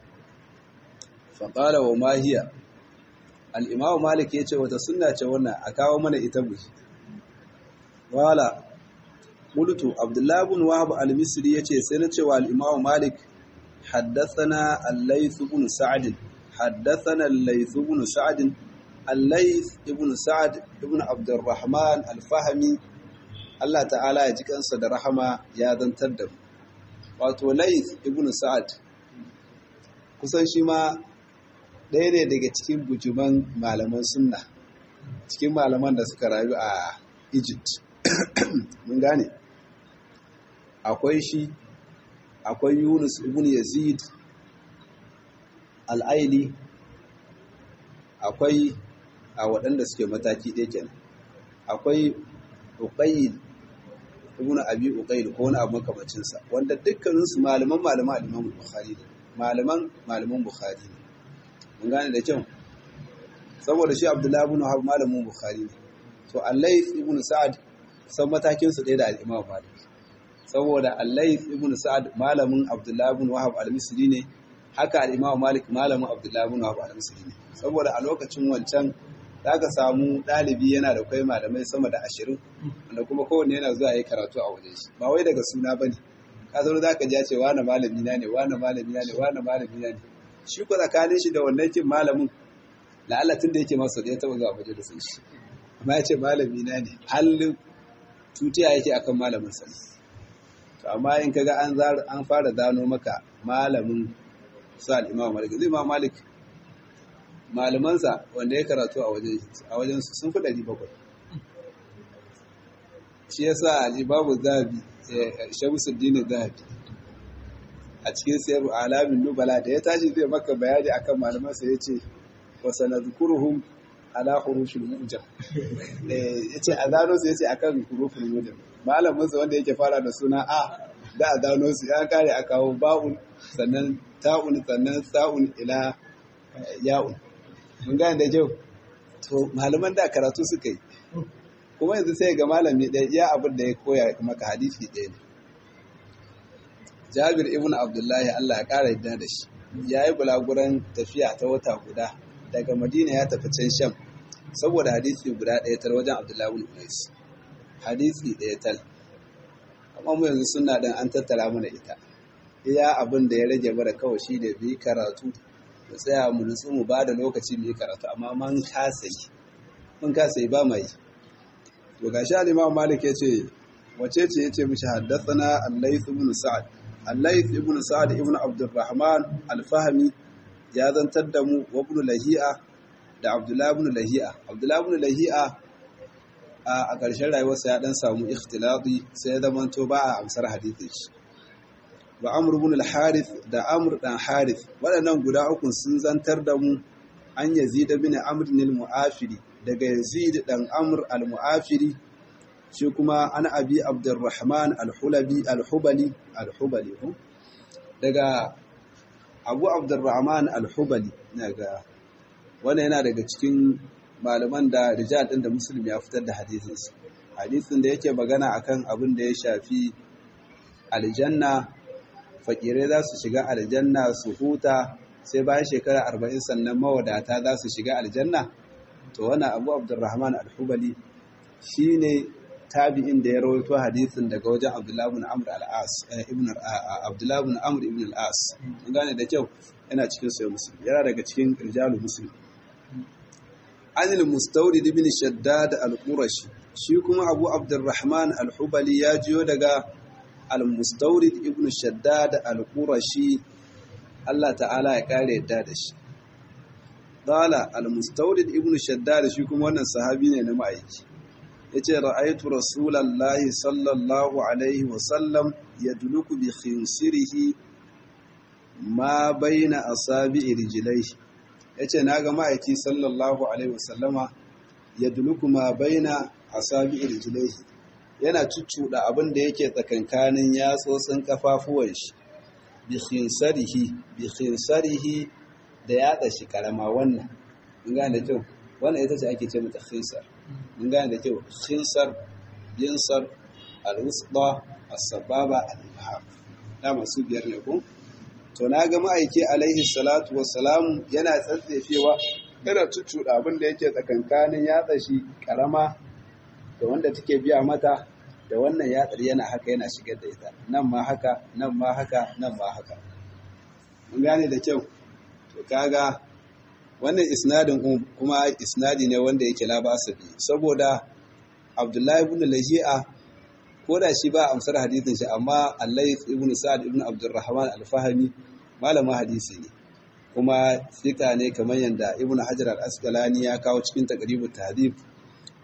faƙala wa mahiya al'imamu malik ya ce wata sunna ce wannan a kawo mana ita buki wala قلت عبد الله بن وهب المصري yace sai na cewa al-Imam Malik haddathana al-Layth ibn Sa'd haddathana al-Layth ibn Sa'd al-Layth ibn Sa'd ibn Abd al-Rahman al-Fahmi Allah ta'ala ya ji kansa da rahama ya zantar da mu wato Layth ibn Sa'd kusan shi ma ɗaya ne daga cikin bujuman malaman sunna cikin malaman da suka rayu a Egypt mun gane akwai shi akwai yunus ibn yazid al'aili akwai a waɗanda suke mataki ɗaya kenan akwai uqayyid ibn abi uqayyid ko wani abu makamacinsa wanda dukkaninsu malaman malaman al-imam bukhari ne malaman malaman bukhari ne mun gane da kyau saboda shi abdullahi ibn wahab malamin bukhari ne to al-layth ibn sa'ad san matakin su ɗaya da al-imam malik saboda al-layth ibn sa'ad malamin abdullahi ibn wahab al-misri ne haka al-imam malik malamin abdullahi ibn wahab al-misri ne saboda a lokacin wancan zaka samu ɗalibi yana da kai malamai sama da ashirin wanda kuma kowanne yana zuwa yi karatu a wajen shi ba wai daga suna bane ka zo zaka ji ya ce wani malami na ne wani malami na ne wani malami na ne shi ko tsakanin shi da wannan kin malamin la'alla tun da yake masa da ya taɓa zuwa waje da sun shi amma ya ce malami na ne hallin tutiya yake akan malamin sa to amma in kaga an an fara zano maka malamin su al-Imam Malik zai ma Malik malamansa wanda ya karatu a wajen a wajen su sun fi 700 shi yasa al-Imam Zahabi Shamsuddin Zahabi a cikin sayar alamin nubala da ya tashi zai maka bayani akan malamansa ya ce wa sanadkuruhum ala hurufil mujam eh yace azano su yace akan hurufil mujam malamin sa wanda yake fara da suna a da azano su ya kare a kawo ba'un sannan ta'un sannan sa'un ila ya'un mun gane da kyau to malaman da karatu suka yi kuma yanzu sai ga malami ɗaya iya abin da ya koya maka hadisi ɗaya ne Jabir ibn Abdullahi Allah ya ƙara yadda da shi ya yi bulaguran tafiya ta wata guda daga Madina ya tafi can Sham saboda hadisi guda ɗaya tal wajen Abdullahi ibn Unais hadisi ɗaya tal amma mu yanzu suna dan an tattara mana ita iya abin da ya rage mana kawai shi da bi karatu mu tsaya mu nutsu mu ba da lokaci mu yi karatu amma man kasa yi mun kasa yi ba mai to gashi al-Imam Malik yace wace ce yace mishi haddathana al-Layth ibn Sa'd al-Layth ibn Sa'd ibn Abdurrahman al-Fahmi ya zantar da mu wa ibn Lahi'a da Abdullah ibn Lahi'a Abdullah ibn Lahi'a a ƙarshen rayuwarsa ya dan samu ikhtilati sai ya zamanto ba a amsar hadisin shi wa Amr ibn al-Harith da Amr dan Harith waɗannan guda uku sun zantar da mu an Yazid ibn Amr al-Mu'afiri daga Yazid dan Amr al-Mu'afiri shi kuma an Abi Abdurrahman al-Hulabi al-Hubali al-Hubali daga Abu Abdurrahman al-Hubali daga wannan yana daga cikin malaman da rijal din da Muslim ya fitar da hadisin su hadisin da yake magana akan abin da ya shafi aljanna fakirai za su shiga aljanna su huta sai bayan shekara arba'in sannan mawadata za su shiga aljanna to wannan abu abdurrahman al-hubali shi ne tabi'in da ya rawaito hadisin daga wajen abdullahi ibn amr al-as ibn abdullahi ibn amr ibn al-as mun gane da kyau yana cikin sahih muslim yana daga cikin rijalul muslim anil mustawrid ibn shaddad al-qurashi shi kuma abu abdurrahman al-hubali ya jiyo daga al-mustawrid ibn shaddad al-qurashi Allah ta'ala ya kare yadda da shi Dala al-mustawrid ibn shaddad shi kuma wannan sahabi ne na ma'aiki yace ra'aytu rasulallahi sallallahu alaihi wa sallam yadluku bi khinsirihi ma baina asabi'i rijlaihi yace naga ma'aiki sallallahu alaihi wa sallama yadluku ma baina asabi'i rijlaihi yana cuccuda abin da yake tsakankanin yatsotsin kafafuwan shi bi khinsarihi bi khinsarihi da yatsa shi karama wannan mun gane da kyau wannan ita ce ake ce mata khinsar mun gane da kyau khinsar yinsar al-wusba as-sababa al-ibham da masu biyar ne ko to na ga ma'aiki alaihi salatu wassalam yana tsatsefewa yana cuccuda abin da yake tsakankanin yatsa shi karama da wanda take biya mata da wannan yatsar yana haka yana shigar da ita nan ma haka nan ma haka nan ma haka mun gane da kyau to kaga wannan isnadin kuma isnadi ne wanda yake labasa bi saboda Abdullahi ibn Lahi'a ko da shi ba amsar hadisin shi amma Allah ibn Sa'ad ibn Abdurrahman al-Fahmi malamin hadisi ne kuma fika ne kamar yanda Ibn Hajar al-Asqalani ya kawo cikin taqribut tahdhib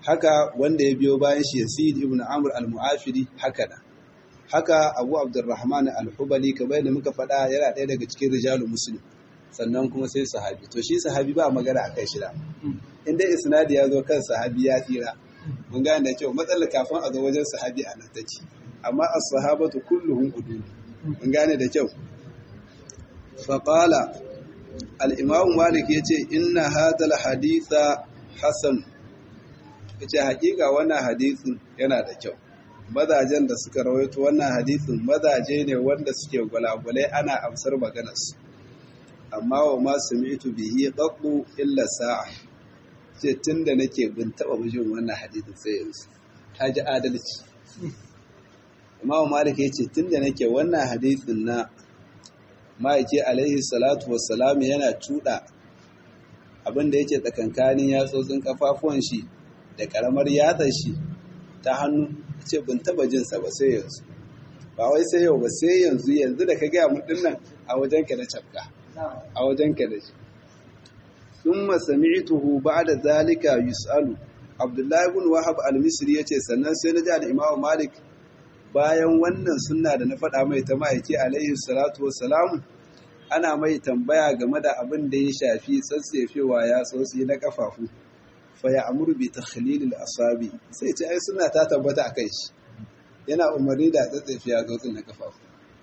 haka wanda ya biyo bayan shi Yazid ibn Amr al-Mu'afiri haka da haka Abu Abdurrahman al-Hubali kamar yadda muka faɗa yana ɗaya daga cikin rijalul muslim sannan kuma sai sahabi to shi sahabi ba magana akan shi da in dai isnadi ya zo kan sahabi ya tsira mun gane da kyau matsalar kafin a zo wajen sahabi a nan take amma as-sahabatu kulluhum udul mun gane da kyau fa qala al-imam malik yace inna hadha al-haditha hasan yace hakika wannan hadisin yana da kyau mazajen da suka rawaito wannan hadisin mazaje ne wanda suke gwalagwalai ana amsar maganarsu amma wa ma sami'tu bihi qattu illa sa'a ce tunda nake bin taba bijin wannan hadisin sai yanzu ta ji adalci amma wa malik yace tunda nake wannan hadisin na ma'aiki alaihi salatu wassalam yana tuda abin da yake tsakankanin yatsotsin kafafuwan shi da karamar yatsar shi ta hannu ce bin taba jinsa ba sai yanzu ba wai sai yau ba sai yanzu yanzu da ka gaya mu dinnan a wajen ka na cafka a wajen ka da shi thumma sami'tuhu ba'da zalika yus'alu abdullahi ibn wahab al-misri yace sannan sai na ji al-imam malik bayan wannan sunna da na faɗa mai ta ma'aiki alaihi salatu wassalam ana mai tambaya game da abin da ya shafi tsatsefewa ya tsotsi na kafafu fa ya amuru bi takhlilil asabi sai ce ai suna ta tabbata akan shi yana umarni da tsatsefe ya tsotsi na kafafu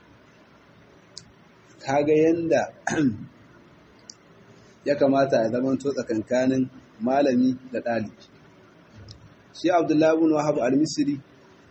kaga yanda ya kamata ya zama to tsakankanin malami da ɗalibi shi abdullahi ibn wahab al-misri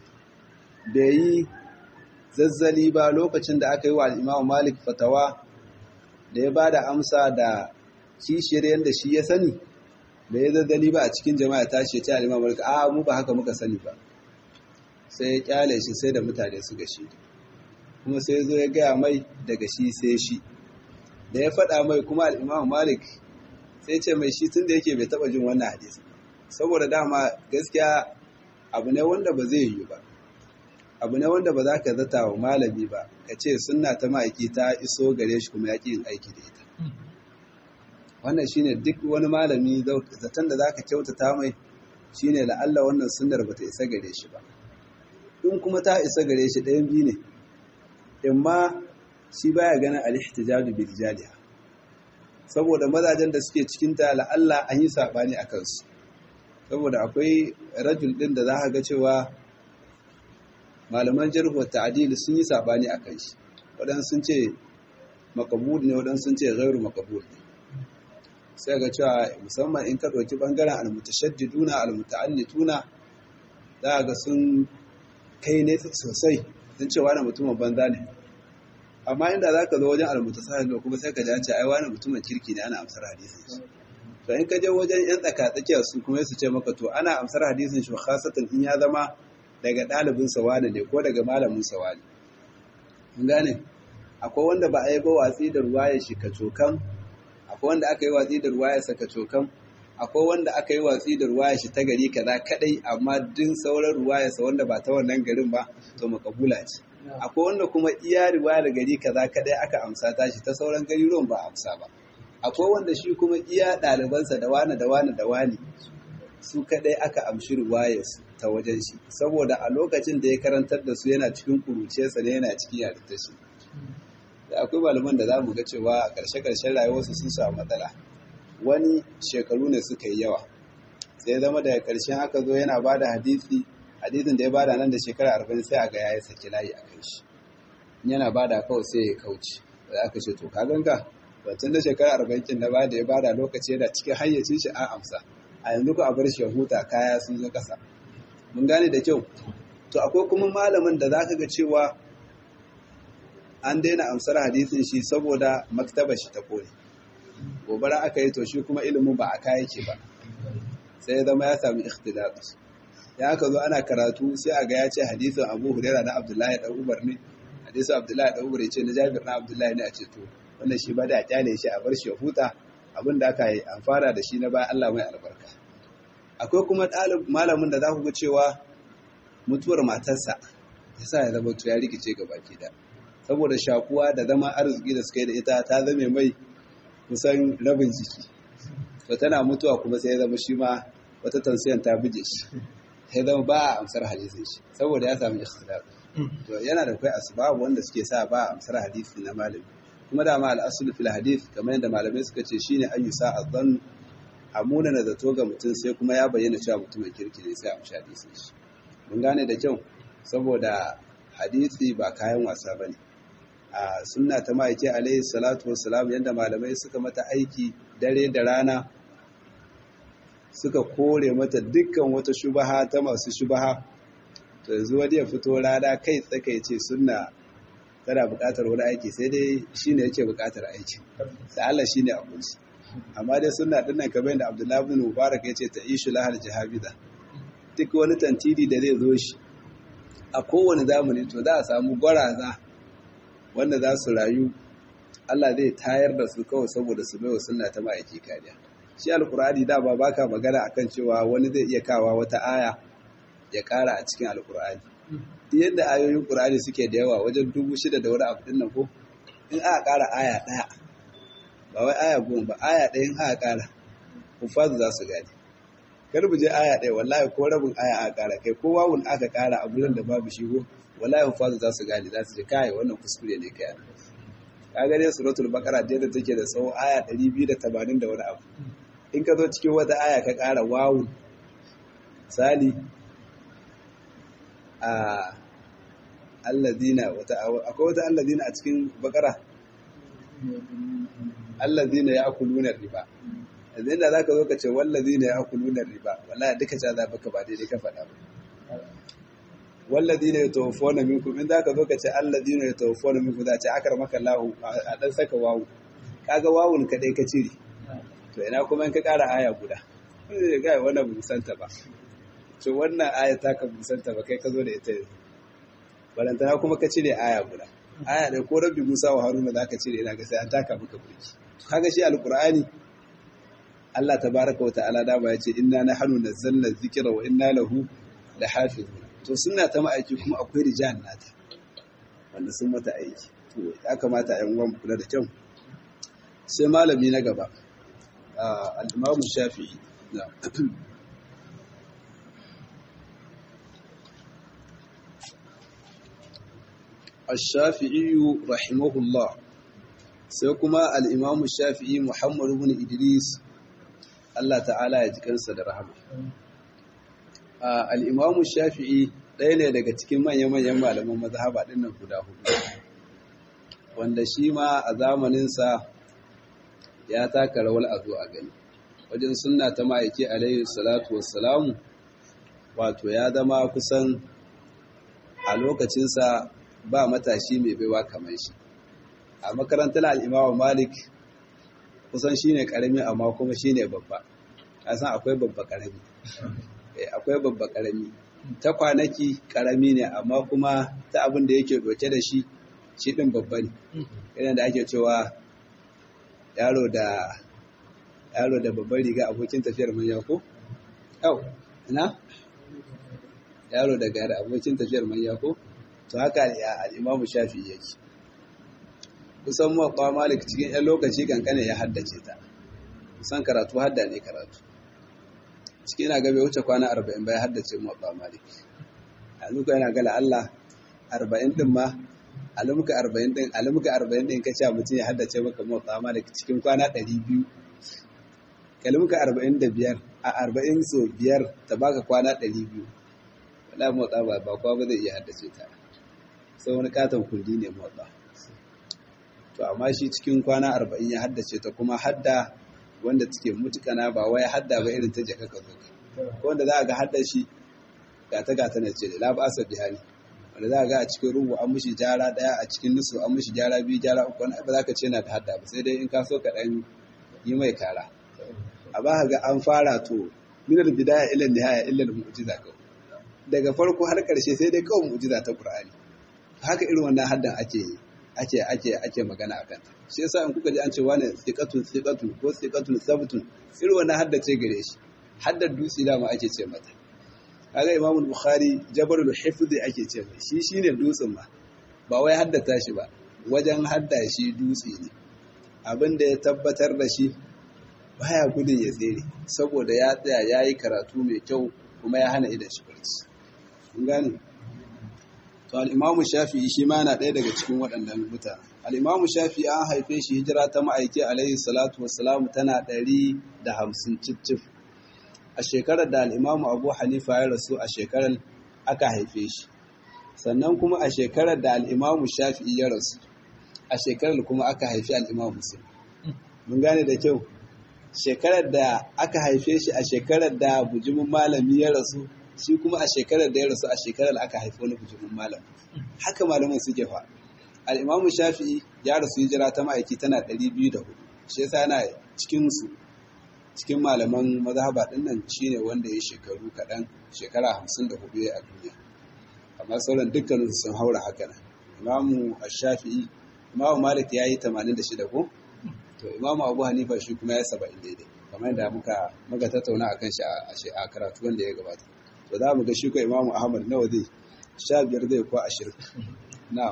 bai yi zazzali ba lokacin da aka yi wa imam malik fatawa da ya ba da amsa da kishiyar yadda shi ya sani da ya zazzali ba a cikin jama'a ta ce ta imam malik a mu ba haka muka sani ba sai ya kyale shi sai da mutane su gashi kuma sai zo ya gaya mai daga shi sai shi da ya faɗa mai kuma al'imam malik sai ce mai shi tun da yake bai taɓa jin wannan hadisi saboda dama gaskiya abu ne wanda ba zai yi ba abu ne wanda ba za ka zata wa malami ba ka ce suna ta ma'aiki ta iso gare shi kuma ya ƙi yin aiki da ita wannan shine duk wani malami zaton da za ka kyautata mai shine la'alla wannan sunnar ba ta isa gare shi ba in kuma ta isa gare shi ɗayan biyu ne in ma shi baya ganin al-ihtijaju bil jaliha saboda mazajen da suke cikin ta la'alla an yi sabani a kansu saboda akwai rajul din da za ka ga cewa malaman jarhu ta'dil sun yi sabani a kan shi wadan sun ce makabul ne wadan sun ce ghairu makabul ne sai ga cewa musamman in ka ɗauki bangaren al-mutashaddiduna al-muta'allituna za ga sun kai ne sosai sun ce wani mutumin banza ne amma inda za ka zo wajen almutasahil kuma sai ka ji an ce ai wani mutumin kirki ne ana amsar hadisin shi to in ka je wajen yan tsaka tsakiyar su kuma su ce maka to ana amsar hadisin shi khasatan in ya zama daga ɗalibin sa wani ne ko daga malamin sa wani kun gane akwai wanda ba a yi ba watsi da ruwaya shi kacokan akwai wanda aka yi watsi da ruwaya sa kacokan akwai wanda aka yi watsi da ruwaya shi ta gari kaza kadai amma din sauran ruwaya sa wanda ba ta wannan garin ba to makabula ce akwai wanda kuma iya riwaya da gari kaza kadai aka amsa ta shi ta sauran garuruwan ba amsa ba akwai wanda shi kuma iya ɗalibansa da wani da wani da wani su kadai aka amshi riwayar ta wajen shi saboda a lokacin da ya karantar da su yana cikin kuruciyarsa ne yana cikin yarinta shi da akwai malaman da za mu ga cewa a ƙarshe-ƙarshen rayuwarsu sun samu matsala wani shekaru ne suka yi yawa sai zama daga ƙarshen aka zo yana ba da hadisi hadisin da ya bada nan da shekara arba'in sai a ga ya yi saki layi a kan shi yana bada kawai sai ya kauce da aka ce to ka ganga wancan da shekara arba'in kin da bada ya bada lokaci yana cikin hayyacin shi a amsa a yanzu ku a bar shi ya huta kaya sun zo kasa mun gane da kyau to akwai kuma malamin da zaka ga cewa an daina amsar hadisin shi saboda maktaba shi ta kone gobara aka yi to shi kuma ilimin ba a kaya yake ba sai ya zama ya sami ikhtilat ya aka zo ana karatu sai a ga ya ce hadisin Abu Hurairah na Abdullahi dan Umar ne hadisin Abdullahi dan Umar ya ce na Jabir na Abdullahi ne a ce to wannan shi ba da a kyale shi a bar shi ya huta abin da aka yi an fara da shi na bayan Allah mai albarka akwai kuma ɗalib malamin da za ku ga cewa mutuwar matarsa yasa ya zama ya rikice ga baki da saboda shakuwa da zama arziki da suka yi da ita ta zame mai kusan rabin jiki to tana mutuwa kuma sai ya zama shi ma wata tansiyan ta buje shi sai zama ba a amsar hadisin shi saboda ya samu ikhtilaf to yana da kai asbab wanda suke sa ba a amsar hadisi na malami kuma da ma al-aslu fil hadith kamar yadda malamai suka ce shine ayyusa azan amuna na zato ga mutum sai kuma ya bayyana cewa mutumin kirki ne sai a amshi hadisin shi mun gane da kyau saboda hadisi ba kayan wasa bane a sunna ta ma'aiki alaihi salatu wassalam yadda malamai suka mata aiki dare da rana suka kore mata dukkan wata shubaha ta masu shubaha to yanzu wani ya fito rana kai tsaka ya ce sunna tana buƙatar wani aiki sai dai shi ne yake buƙatar aiki sai Allah shi ne abinci amma dai sunna ɗin nan kamar yadda Abdullahi bin Mubarak ya ce ta ishu lahar jihabida duk wani tantiri da zai zo shi a kowane zamani to za a samu gwaraza wanda za su rayu Allah zai tayar da su kawai saboda su bai wa sunna ta ma'aiki kariya shi alkur'ani da ba baka magana akan cewa wani zai iya kawa wata aya ya kara a cikin alkur'ani duk yadda ayoyin qur'ani suke da yawa wajen dubu shida da wani abu din nan ko in aka kara aya daya ba wai aya goma ba aya daya in aka kara kufazu za su gane kar mu je aya daya wallahi ko rabin aya aka kara kai ko wawun aka kara a gurin da babu shi ko wallahi kufazu za su gane za su je kai wannan kuskure ne kai ka gane suratul baqara da take da tsawo aya 280 da wani abu in ka zo cikin wata aya ka ƙara wawun sali a alladina wata akwai wata alladina a cikin bakara alladina ya akulunar riba yanzu inda za ka zo ka ce walladina ya akulunar riba wallahi duka ca za baka ba daidai ka faɗa ba walladina ya tawafona minkum in za ka zo ka ce alladina ya tawafona minkum za a ce akar maka lahu a ɗan saka wawu kaga wawun kaɗai ka cire to ina kuma in ka ƙara aya guda zai ga wannan musanta ba to wannan aya ta ka musanta ba kai ka zo da ita yanzu balantana kuma ka cire aya guda aya da ko rabbi musa wa haruna za ka cire ina ga sai an taka maka burki kaga shi alqur'ani Allah tabaraka wa ta'ala da ba ya ce inna nahnu nazzalna dhikra wa inna lahu lahafizun to sunna ta ma'aiki kuma akwai rijal nata wanda sun mata aiki to ya kamata a yan uwan kula da kyau sai malami na gaba al'imamu shafi'i الشافعي رحمه الله سيكما الإمام الشافعي محمد بن إدريس الله تعالى يجكنس درهما الإمام الشافعي ɗaya ne daga cikin manya-manyan malaman mazhaba ɗin nan guda hudu wanda shi ma a zamaninsa ya taka rawar a zo a gani wajen sunna ta ma'aiki alayhi salatu wassalamu wato ya zama kusan a lokacinsa ba matashi mai baiwa kamar shi a makarantar al'imawa malik kusan shi ne ƙarami amma kuma shi ne babba san akwai babba ƙarami akwai babba ƙarami ta kwanaki ƙarami ne amma kuma ta abin da yake doke da shi shi ɗin babba ne irin da ake cewa yaro da yaro da babban riga abokin tafiyar manya ko? Yau, ina? Yaro da gari abokin tafiyar manya ko? To haka al'imamu shafi yake. Kusan mawaƙa malik cikin ‘yan lokaci kankane ya haddace ta. Kusan karatu hadda ne karatu. Cikin yana gabe wuce kwana arba'in bai haddace mawaƙa malik. Yanzu ka yana gala Allah arba'in ɗin ma alamuka arba'in ɗin alamuka arba'in ɗin ka ce mutum ya haddace maka motsa ma da cikin kwana ɗari biyu kalmuka arba'in da biyar a arba'in so biyar ta baka kwana ɗari biyu wala motsa ba ba kwa ba zai iya haddace ta sai wani katon kundi ne motsa to amma shi cikin kwana arba'in ya haddace ta kuma hadda wanda take mutukana ba wai hadda ba irin ta jaka ka zo ko wanda za a ga hadda shi gata gata na ce da la ba asa bihani wanda za a ga a cikin rubu an mushi jara daya a cikin nusu an mushi jara biyu jara uku wani ba za ka ce na da hadda ba sai dai in ka so ka dan yi mai kara a ba ga an fara to minar bidaya ila nihaya illa mu'jiza ka daga farko har karshe sai dai kawai mu'jiza ta qur'ani haka irin wannan haddan ake ake ake ake magana akan ta shi yasa in kuka ji an ce wani thiqatun thiqatun ko thiqatun sabtun irin wannan haddace gare shi haddar dutse dama ake ce mata kaga Imam Bukhari Jabalul Hifz ake ce mai shi shine dutsen ma ba wai haddata shi ba wajen hadda shi dutse ne abin da ya tabbatar da shi baya gudun ya tsere saboda ya tsaya ya yi karatu mai kyau kuma ya hana idan shi barci kun gane to al'imamu shafi'i shi ma yana ɗaya daga cikin waɗannan mutane al'imamu shafi'i an haife shi hijira ta ma'aiki alaihi salatu wassalamu tana ɗari da hamsin cif a shekarar da al'imamu abu hanifa ya rasu a shekarar aka haife shi sannan kuma a shekarar da al'imamu shafi'i ya rasu a shekarar kuma aka haifi al'imamu musulun mun gane da kyau shekarar da aka haife shi a shekarar da bujimin malami ya rasu shi kuma a shekarar da ya rasu a shekarar aka haifi wani bujimin malam haka malaman suke fa al'imamu shafi'i ya rasu hijira ta ma'aiki tana 204 shi yasa yana cikin su cikin malaman mazhaba din nan shine wanda ya shekaru kaɗan shekara 54 a duniya amma sauran dukkanin sun haura haka nan imamu shafi'i imamu malik ya yi 86 ko to imamu abu hanifa shi kuma ya 70 daidai kamar da muka muka tattauna akan shi a karatu wanda ya gabata to za mu ga shi ko imamu ahmad nawa zai sha biyar zai ko ashirin na'am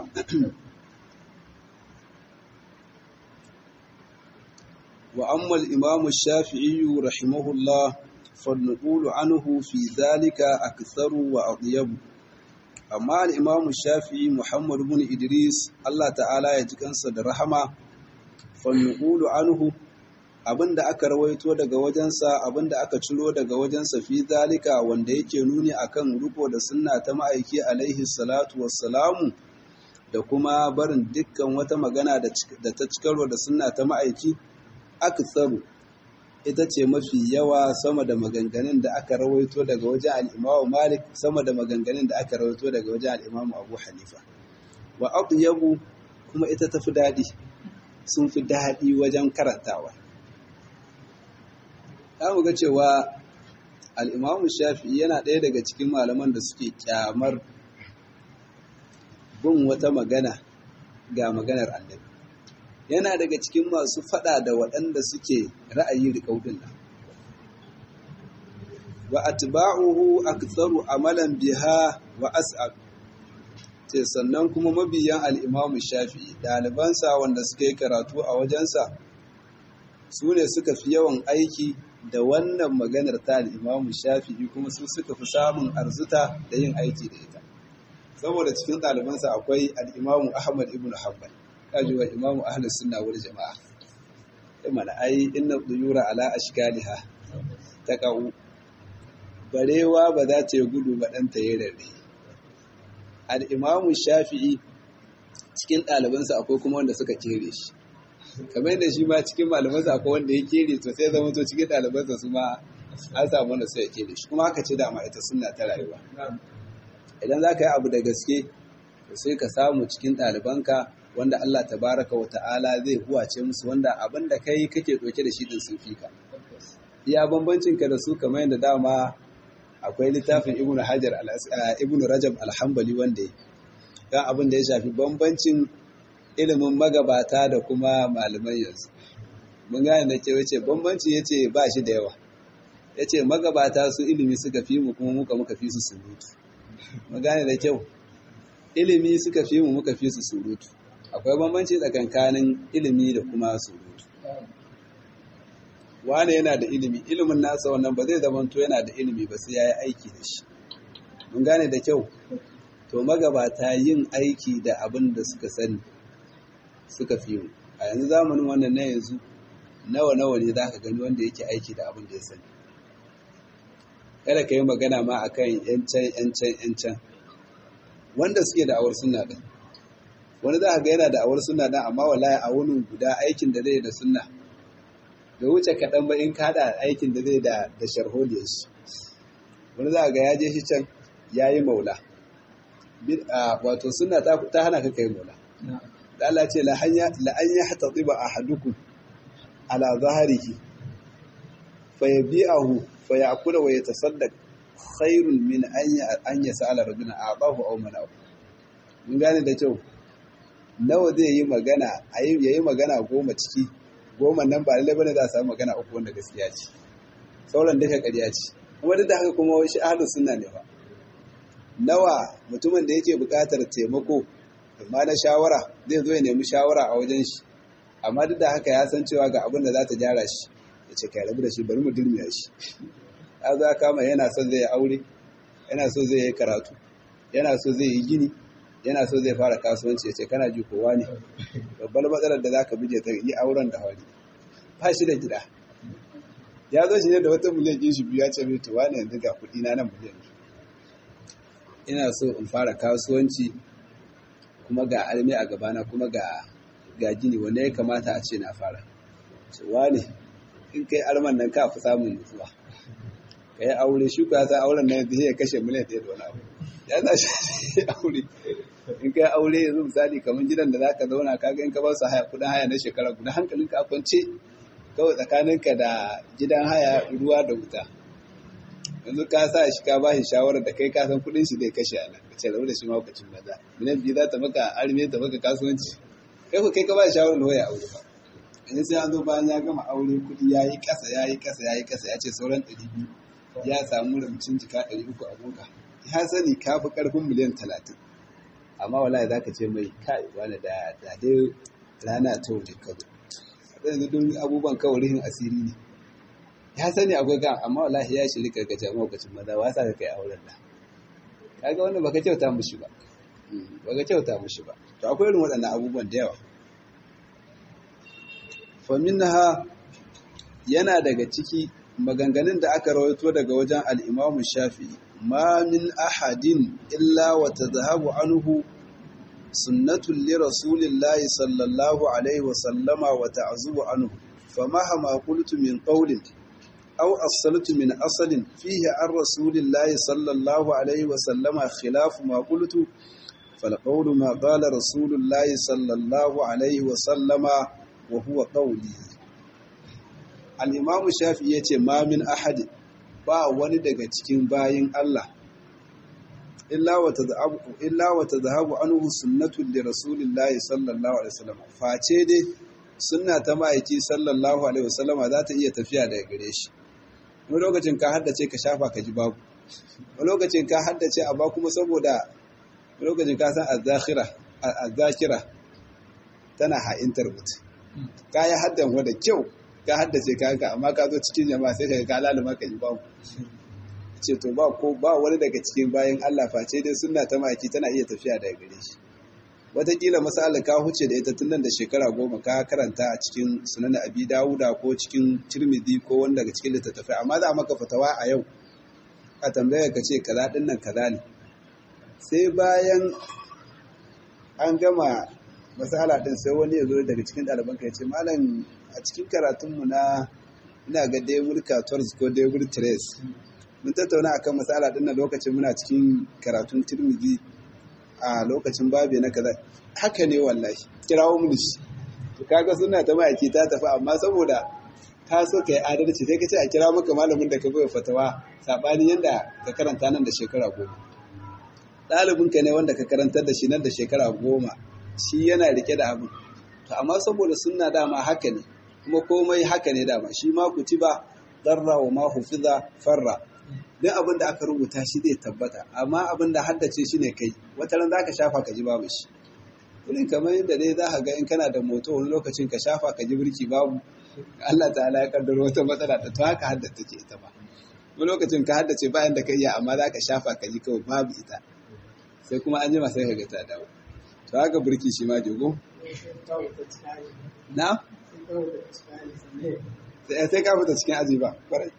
wa amma al-imam shafi'i rahimahullah فالنقول عنه في ذلك أكثر وأطيب أما الإمام الشافعي محمد بن إدريس الله تعالى يجكن صدر رحمة فالنقول عنه abinda aka rawaito daga wajensa abinda aka ciro daga wajensa fi zalika wanda yake nuni akan riko da sunna ta ma'aiki alaihi salatu wassalamu da kuma barin dukkan wata magana da ta cikarwa da sunna ta ma'aiki aktsaru ita ce mafi yawa sama da maganganun da aka rawaito daga wajen al'imamu malik sama da maganganun da aka rawaito daga wajen al'imamu abu hanifa wa yabu kuma ita tafi daɗi sun fi daɗi wajen karantawa za mu ga cewa al'imamu shafi yana ɗaya daga cikin malaman da suke kyamar bin wata magana ga maganar annabi yana daga cikin masu fada da waɗanda suke ra'ayi riƙaudin nan wa atba'uhu aktharu amalan biha wa as'ab ce sannan kuma mabiyan al-Imam Shafi'i ɗalibansa wanda suka yi karatu a wajensa su ne suka fi yawan aiki da wannan maganar ta al-Imam Shafi'i kuma su suka fi samun arzuta da yin aiki da ita saboda cikin ɗalibansa akwai al-Imam Ahmad ibn Hanbal kaji wa imamu ahlus sunna wal jama'a sai mana ai inna duyura ala ashkaliha taqau barewa ba za ta yi gudu ba dan ta yi rarre al imamu shafi'i cikin ɗalibansa akwai kuma wanda suka kere shi kamar yadda shi ma cikin malamansa akwai wanda ya kere to sai zama to cikin ɗalibansa su ma an samu wanda sai ya kere shi kuma haka ce dama ita sunna ta rayuwa idan za ka yi abu da gaske sai ka samu cikin ɗalibanka wanda Allah tabaraka wa ta'ala zai huwace musu wanda abin da kai kake ɗauke da shi din sun fi ka. Iya bambancin ka da su kamar yadda dama akwai littafin Ibn Hajar Ibn Rajab Alhambali wanda ya kan abin da ya shafi bambancin ilimin magabata da kuma malaman yanzu. Mun gane da ke wace bambancin ya ce ba shi da yawa. Ya ce magabata su ilimi suka fi mu kuma muka muka fi su surutu. Mun gane da kyau. Ilimi suka fi mu muka fi su surutu. akwai bambanci tsakankanin ilimi da kuma surutu wane yana da ilimi ilimin nasa wannan ba zai zamanto yana da ilimi ba sai ya yi aiki da shi mun gane da kyau to magabata yin aiki da abin da suka sani suka fi mu a yanzu zamanin wannan na yanzu nawa nawa ne za ka gani wanda yake aiki da abin da ya sani kada ka yi magana ma akan yancan yancan yancan wanda suke da awar suna din wani za a ga yana da awar suna dan amma wallahi a wani guda aikin da zai da sunna da wuce kaɗan ba in kaɗa aikin da zai da da sharholiyar shi wani za a ga ya je shi can ya yi maula wato sunna ta hana ka kai maula da Allah ce la an ya hata tsiba a hadukum ala zaharihi fa yabi'ahu fa ya'kula wa yatasaddaq khairun min an yas'ala rabbina a'tahu aw mana'u mun gane da kyau nawa zai yi magana a ya yi magana goma ciki goma nan ba lallai bane za a samu magana uku wanda gaskiya ce sauran duka ƙarya ce kuma duk da haka kuma shi ahlus sunna ne fa nawa mutumin da yake buƙatar taimako amma na shawara zai zo ya nemi shawara a wajen shi amma duk da haka ya san cewa ga abin da za ta gyara shi ya ce kai rabu da shi bari mu dirmiya shi ya za kama yana son zai aure yana so zai yi karatu yana so zai yi gini yana so zai fara kasuwanci ya ce kana ji kowa ne babbar matsalar da za ka buje ta yi auren da hauri ba shi da gida ya zo shi ne da wata miliyan ɗin shi biyu ya ce mai tuwa ne yanzu ga kuɗi na nan miliyan ina so in fara kasuwanci kuma ga almi a gabana kuma ga ga gini wanda ya kamata a ce na fara cewa ne in kai alman nan ka fi samun nutsuwa ka yi aure shi ya san auren nan zai kashe miliyan ɗaya da wani abu ya za shi aure in kai aure yanzu misali kamar gidan da za ka zauna ka ga in ka ba su haya kudin haya na shekara guda hankalinka a kwance kawai tsakaninka da gidan haya ruwa da wuta yanzu ka sa shi ka ba shi shawarar da kai kasan kudin shi zai kashe a nan ka ce da shi mahaukacin maza miliyan biyu za ta maka arme ta maka kasuwanci kai ko kai ka ba shi shawarar da ya aure ba yanzu sai an zo bayan ya gama aure kudi ya yi kasa ya yi kasa ya yi kasa ya ce sauran ɗari biyu ya samu ramcin jika ɗari uku a boka ya sani ka fi ƙarfin miliyan talatin amma wallahi za ka ce mai kai wani da dai rana ta waje ka zo yanzu duk abubuwan kawai rihin asiri ne ya sani akwai kan amma wallahi ya shiri karkace maukacin maza wasa ka kai auren da kaga wannan baka kyauta mushi ba baka kyauta mushi ba to akwai irin waɗannan abubuwan da yawa fa minha yana daga ciki maganganun da aka rawaito daga wajen al-Imam Shafi'i ma min ahadin illa wa tadhhabu anhu sunnatun li rasulillahi sallallahu alaihi wa sallama wa ta'zubu anhu famahama qultu min qawlin aw asaltu min asalin fihi an rasulillahi sallallahu alaihi wa sallama khilafu ma qultu فالقول ما قال رسول الله صلى الله عليه وسلم وهو قولي الإمام الشافعي yace ma min ahad ba wani daga cikin bayin Allah illa wa tadhabu illa wa tadhabu anhu sunnatu li rasulillahi sallallahu alaihi wasallam face dai sunna ta ma'aiki sallallahu alaihi wasallama za ta iya tafiya daga gare shi wani lokacin ka haddace ka shafa ka ji babu wani lokacin ka haddace amma kuma saboda lokacin ka san azzakira tana ha'intar mutum ka yi haddan wadda kyau ka haddace ka amma ka zo cikin jama'a sai ka ka laluma ka yi babu ce to ba ko ba wani daga cikin bayan Allah face dai sunna ta maki tana iya tafiya daga gare shi wataƙila masalar ka huce da ita tun nan da shekara goma ka karanta a cikin sunan abi dawuda ko cikin tirmidhi ko wani daga cikin littattafai amma za maka fatawa a yau a tambaya ka ce kaza din nan kaza ne sai bayan an gama masala din sai wani ya zo daga cikin ɗalibanka ya ce malam a cikin karatunmu na ina ga debur 14 ko debur 3 mun tattauna akan masala din na lokacin muna cikin karatun tirmidhi a lokacin babe na kaza haka ne wallahi kirawo mu shi to kaga suna ta ma'aiki ta tafi amma saboda ka so ka yi adalci sai ka ce a kira maka malamin da ka bai fatawa sabani yanda ka karanta nan da shekara goma ɗalibinka ne wanda ka karantar da shi nan da shekara goma shi yana rike da abu to amma saboda sunna dama haka ne kuma komai haka ne dama shi ma kutiba darra wa ma hufiza farra duk abin da aka rubuta shi zai tabbata amma abin da haddace shi ne kai wata ran zaka shafa ka ji babu shi irin kamar yadda dai za ka ga in kana da moto wani lokacin ka shafa ka ji birki babu Allah ta'ala ya kaddaro wata matsala ta to haka haddace ke ita ba wani lokacin ka haddace bayan da ka iya amma za ka shafa ka ji kawai babu ita sai kuma an jima sai ka ga ta dawo to haka burki shi ma jogo na sai ka fita cikin aji ba kwarai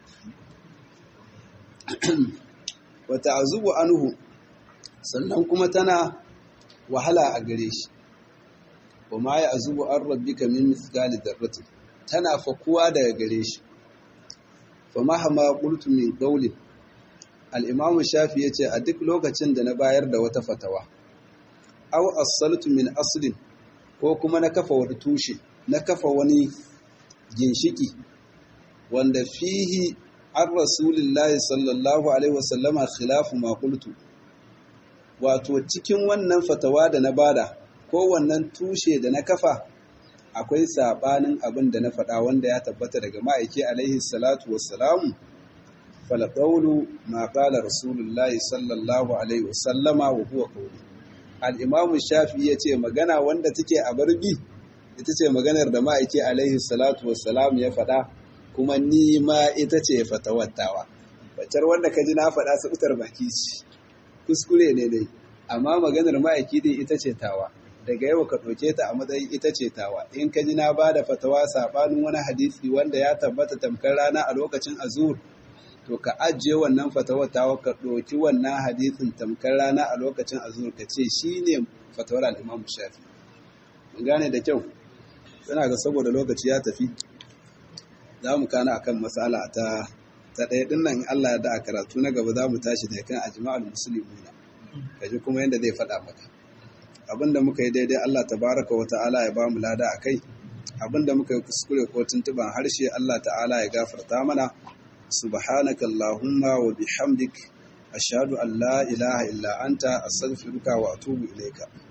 wata azubu anhu sannan kuma tana wahala a gare shi wa ma ya azubu an rabbika min misali darratin tana fakuwa daga gare shi fa mahama qultu min qawlin al'imamu shafi ya ce a duk lokacin da na bayar da wata fatawa, au asaltu min aslin ko kuma na kafa wani tushe, na kafa wani ginshiki, wanda fihi an rasulillahi sallallahu Alaihi wasallama khilafu makultu. Wato cikin wannan fatawa da na bada, ko wannan tushe da na kafa, akwai saɓanin abin da na faɗa wanda ya tabbata daga ma'aiki alaihi salatu wassalamu. فالقول ما قال رسول الله صلى الله عليه وسلم وهو قولي الإمام الشافعي yace magana wanda take a barbi ita ce maganar da ma'aiki alaihi salatu wassalam ya faɗa kuma ni ma ita ce fatawattawa bacar wanda ka ji na faɗa sautar baki ce kuskure ne dai amma maganar ma'aiki dai ita ce tawa daga yau ka ɗauke ta a matsayin ita ce tawa in ka ji na ba da fatawa saɓanin wani hadisi wanda ya tabbata tamkar rana a lokacin azur to ka ajiye wannan fatawar tawa ka ɗauki wannan hadisin tamkar rana a lokacin azur ka ce shi ne fatawar al'imam shafi mun gane da kyau suna ga saboda lokaci ya tafi za mu kana akan matsala ta ta ɗaya ɗin nan Allah ya da a karatu na gaba za mu tashi da kan ajma'ul muslimuna kaji kuma yadda zai faɗa maka abinda muka yi daidai Allah tabaraka wa ta'ala ya ba mu lada akai abinda muka yi kuskure ko tuntuban harshe Allah ta'ala ya gafarta mana subhanaka allahumma wa bihamdik ashhadu an la ilaha illa anta astaghfiruka wa atubu ilayka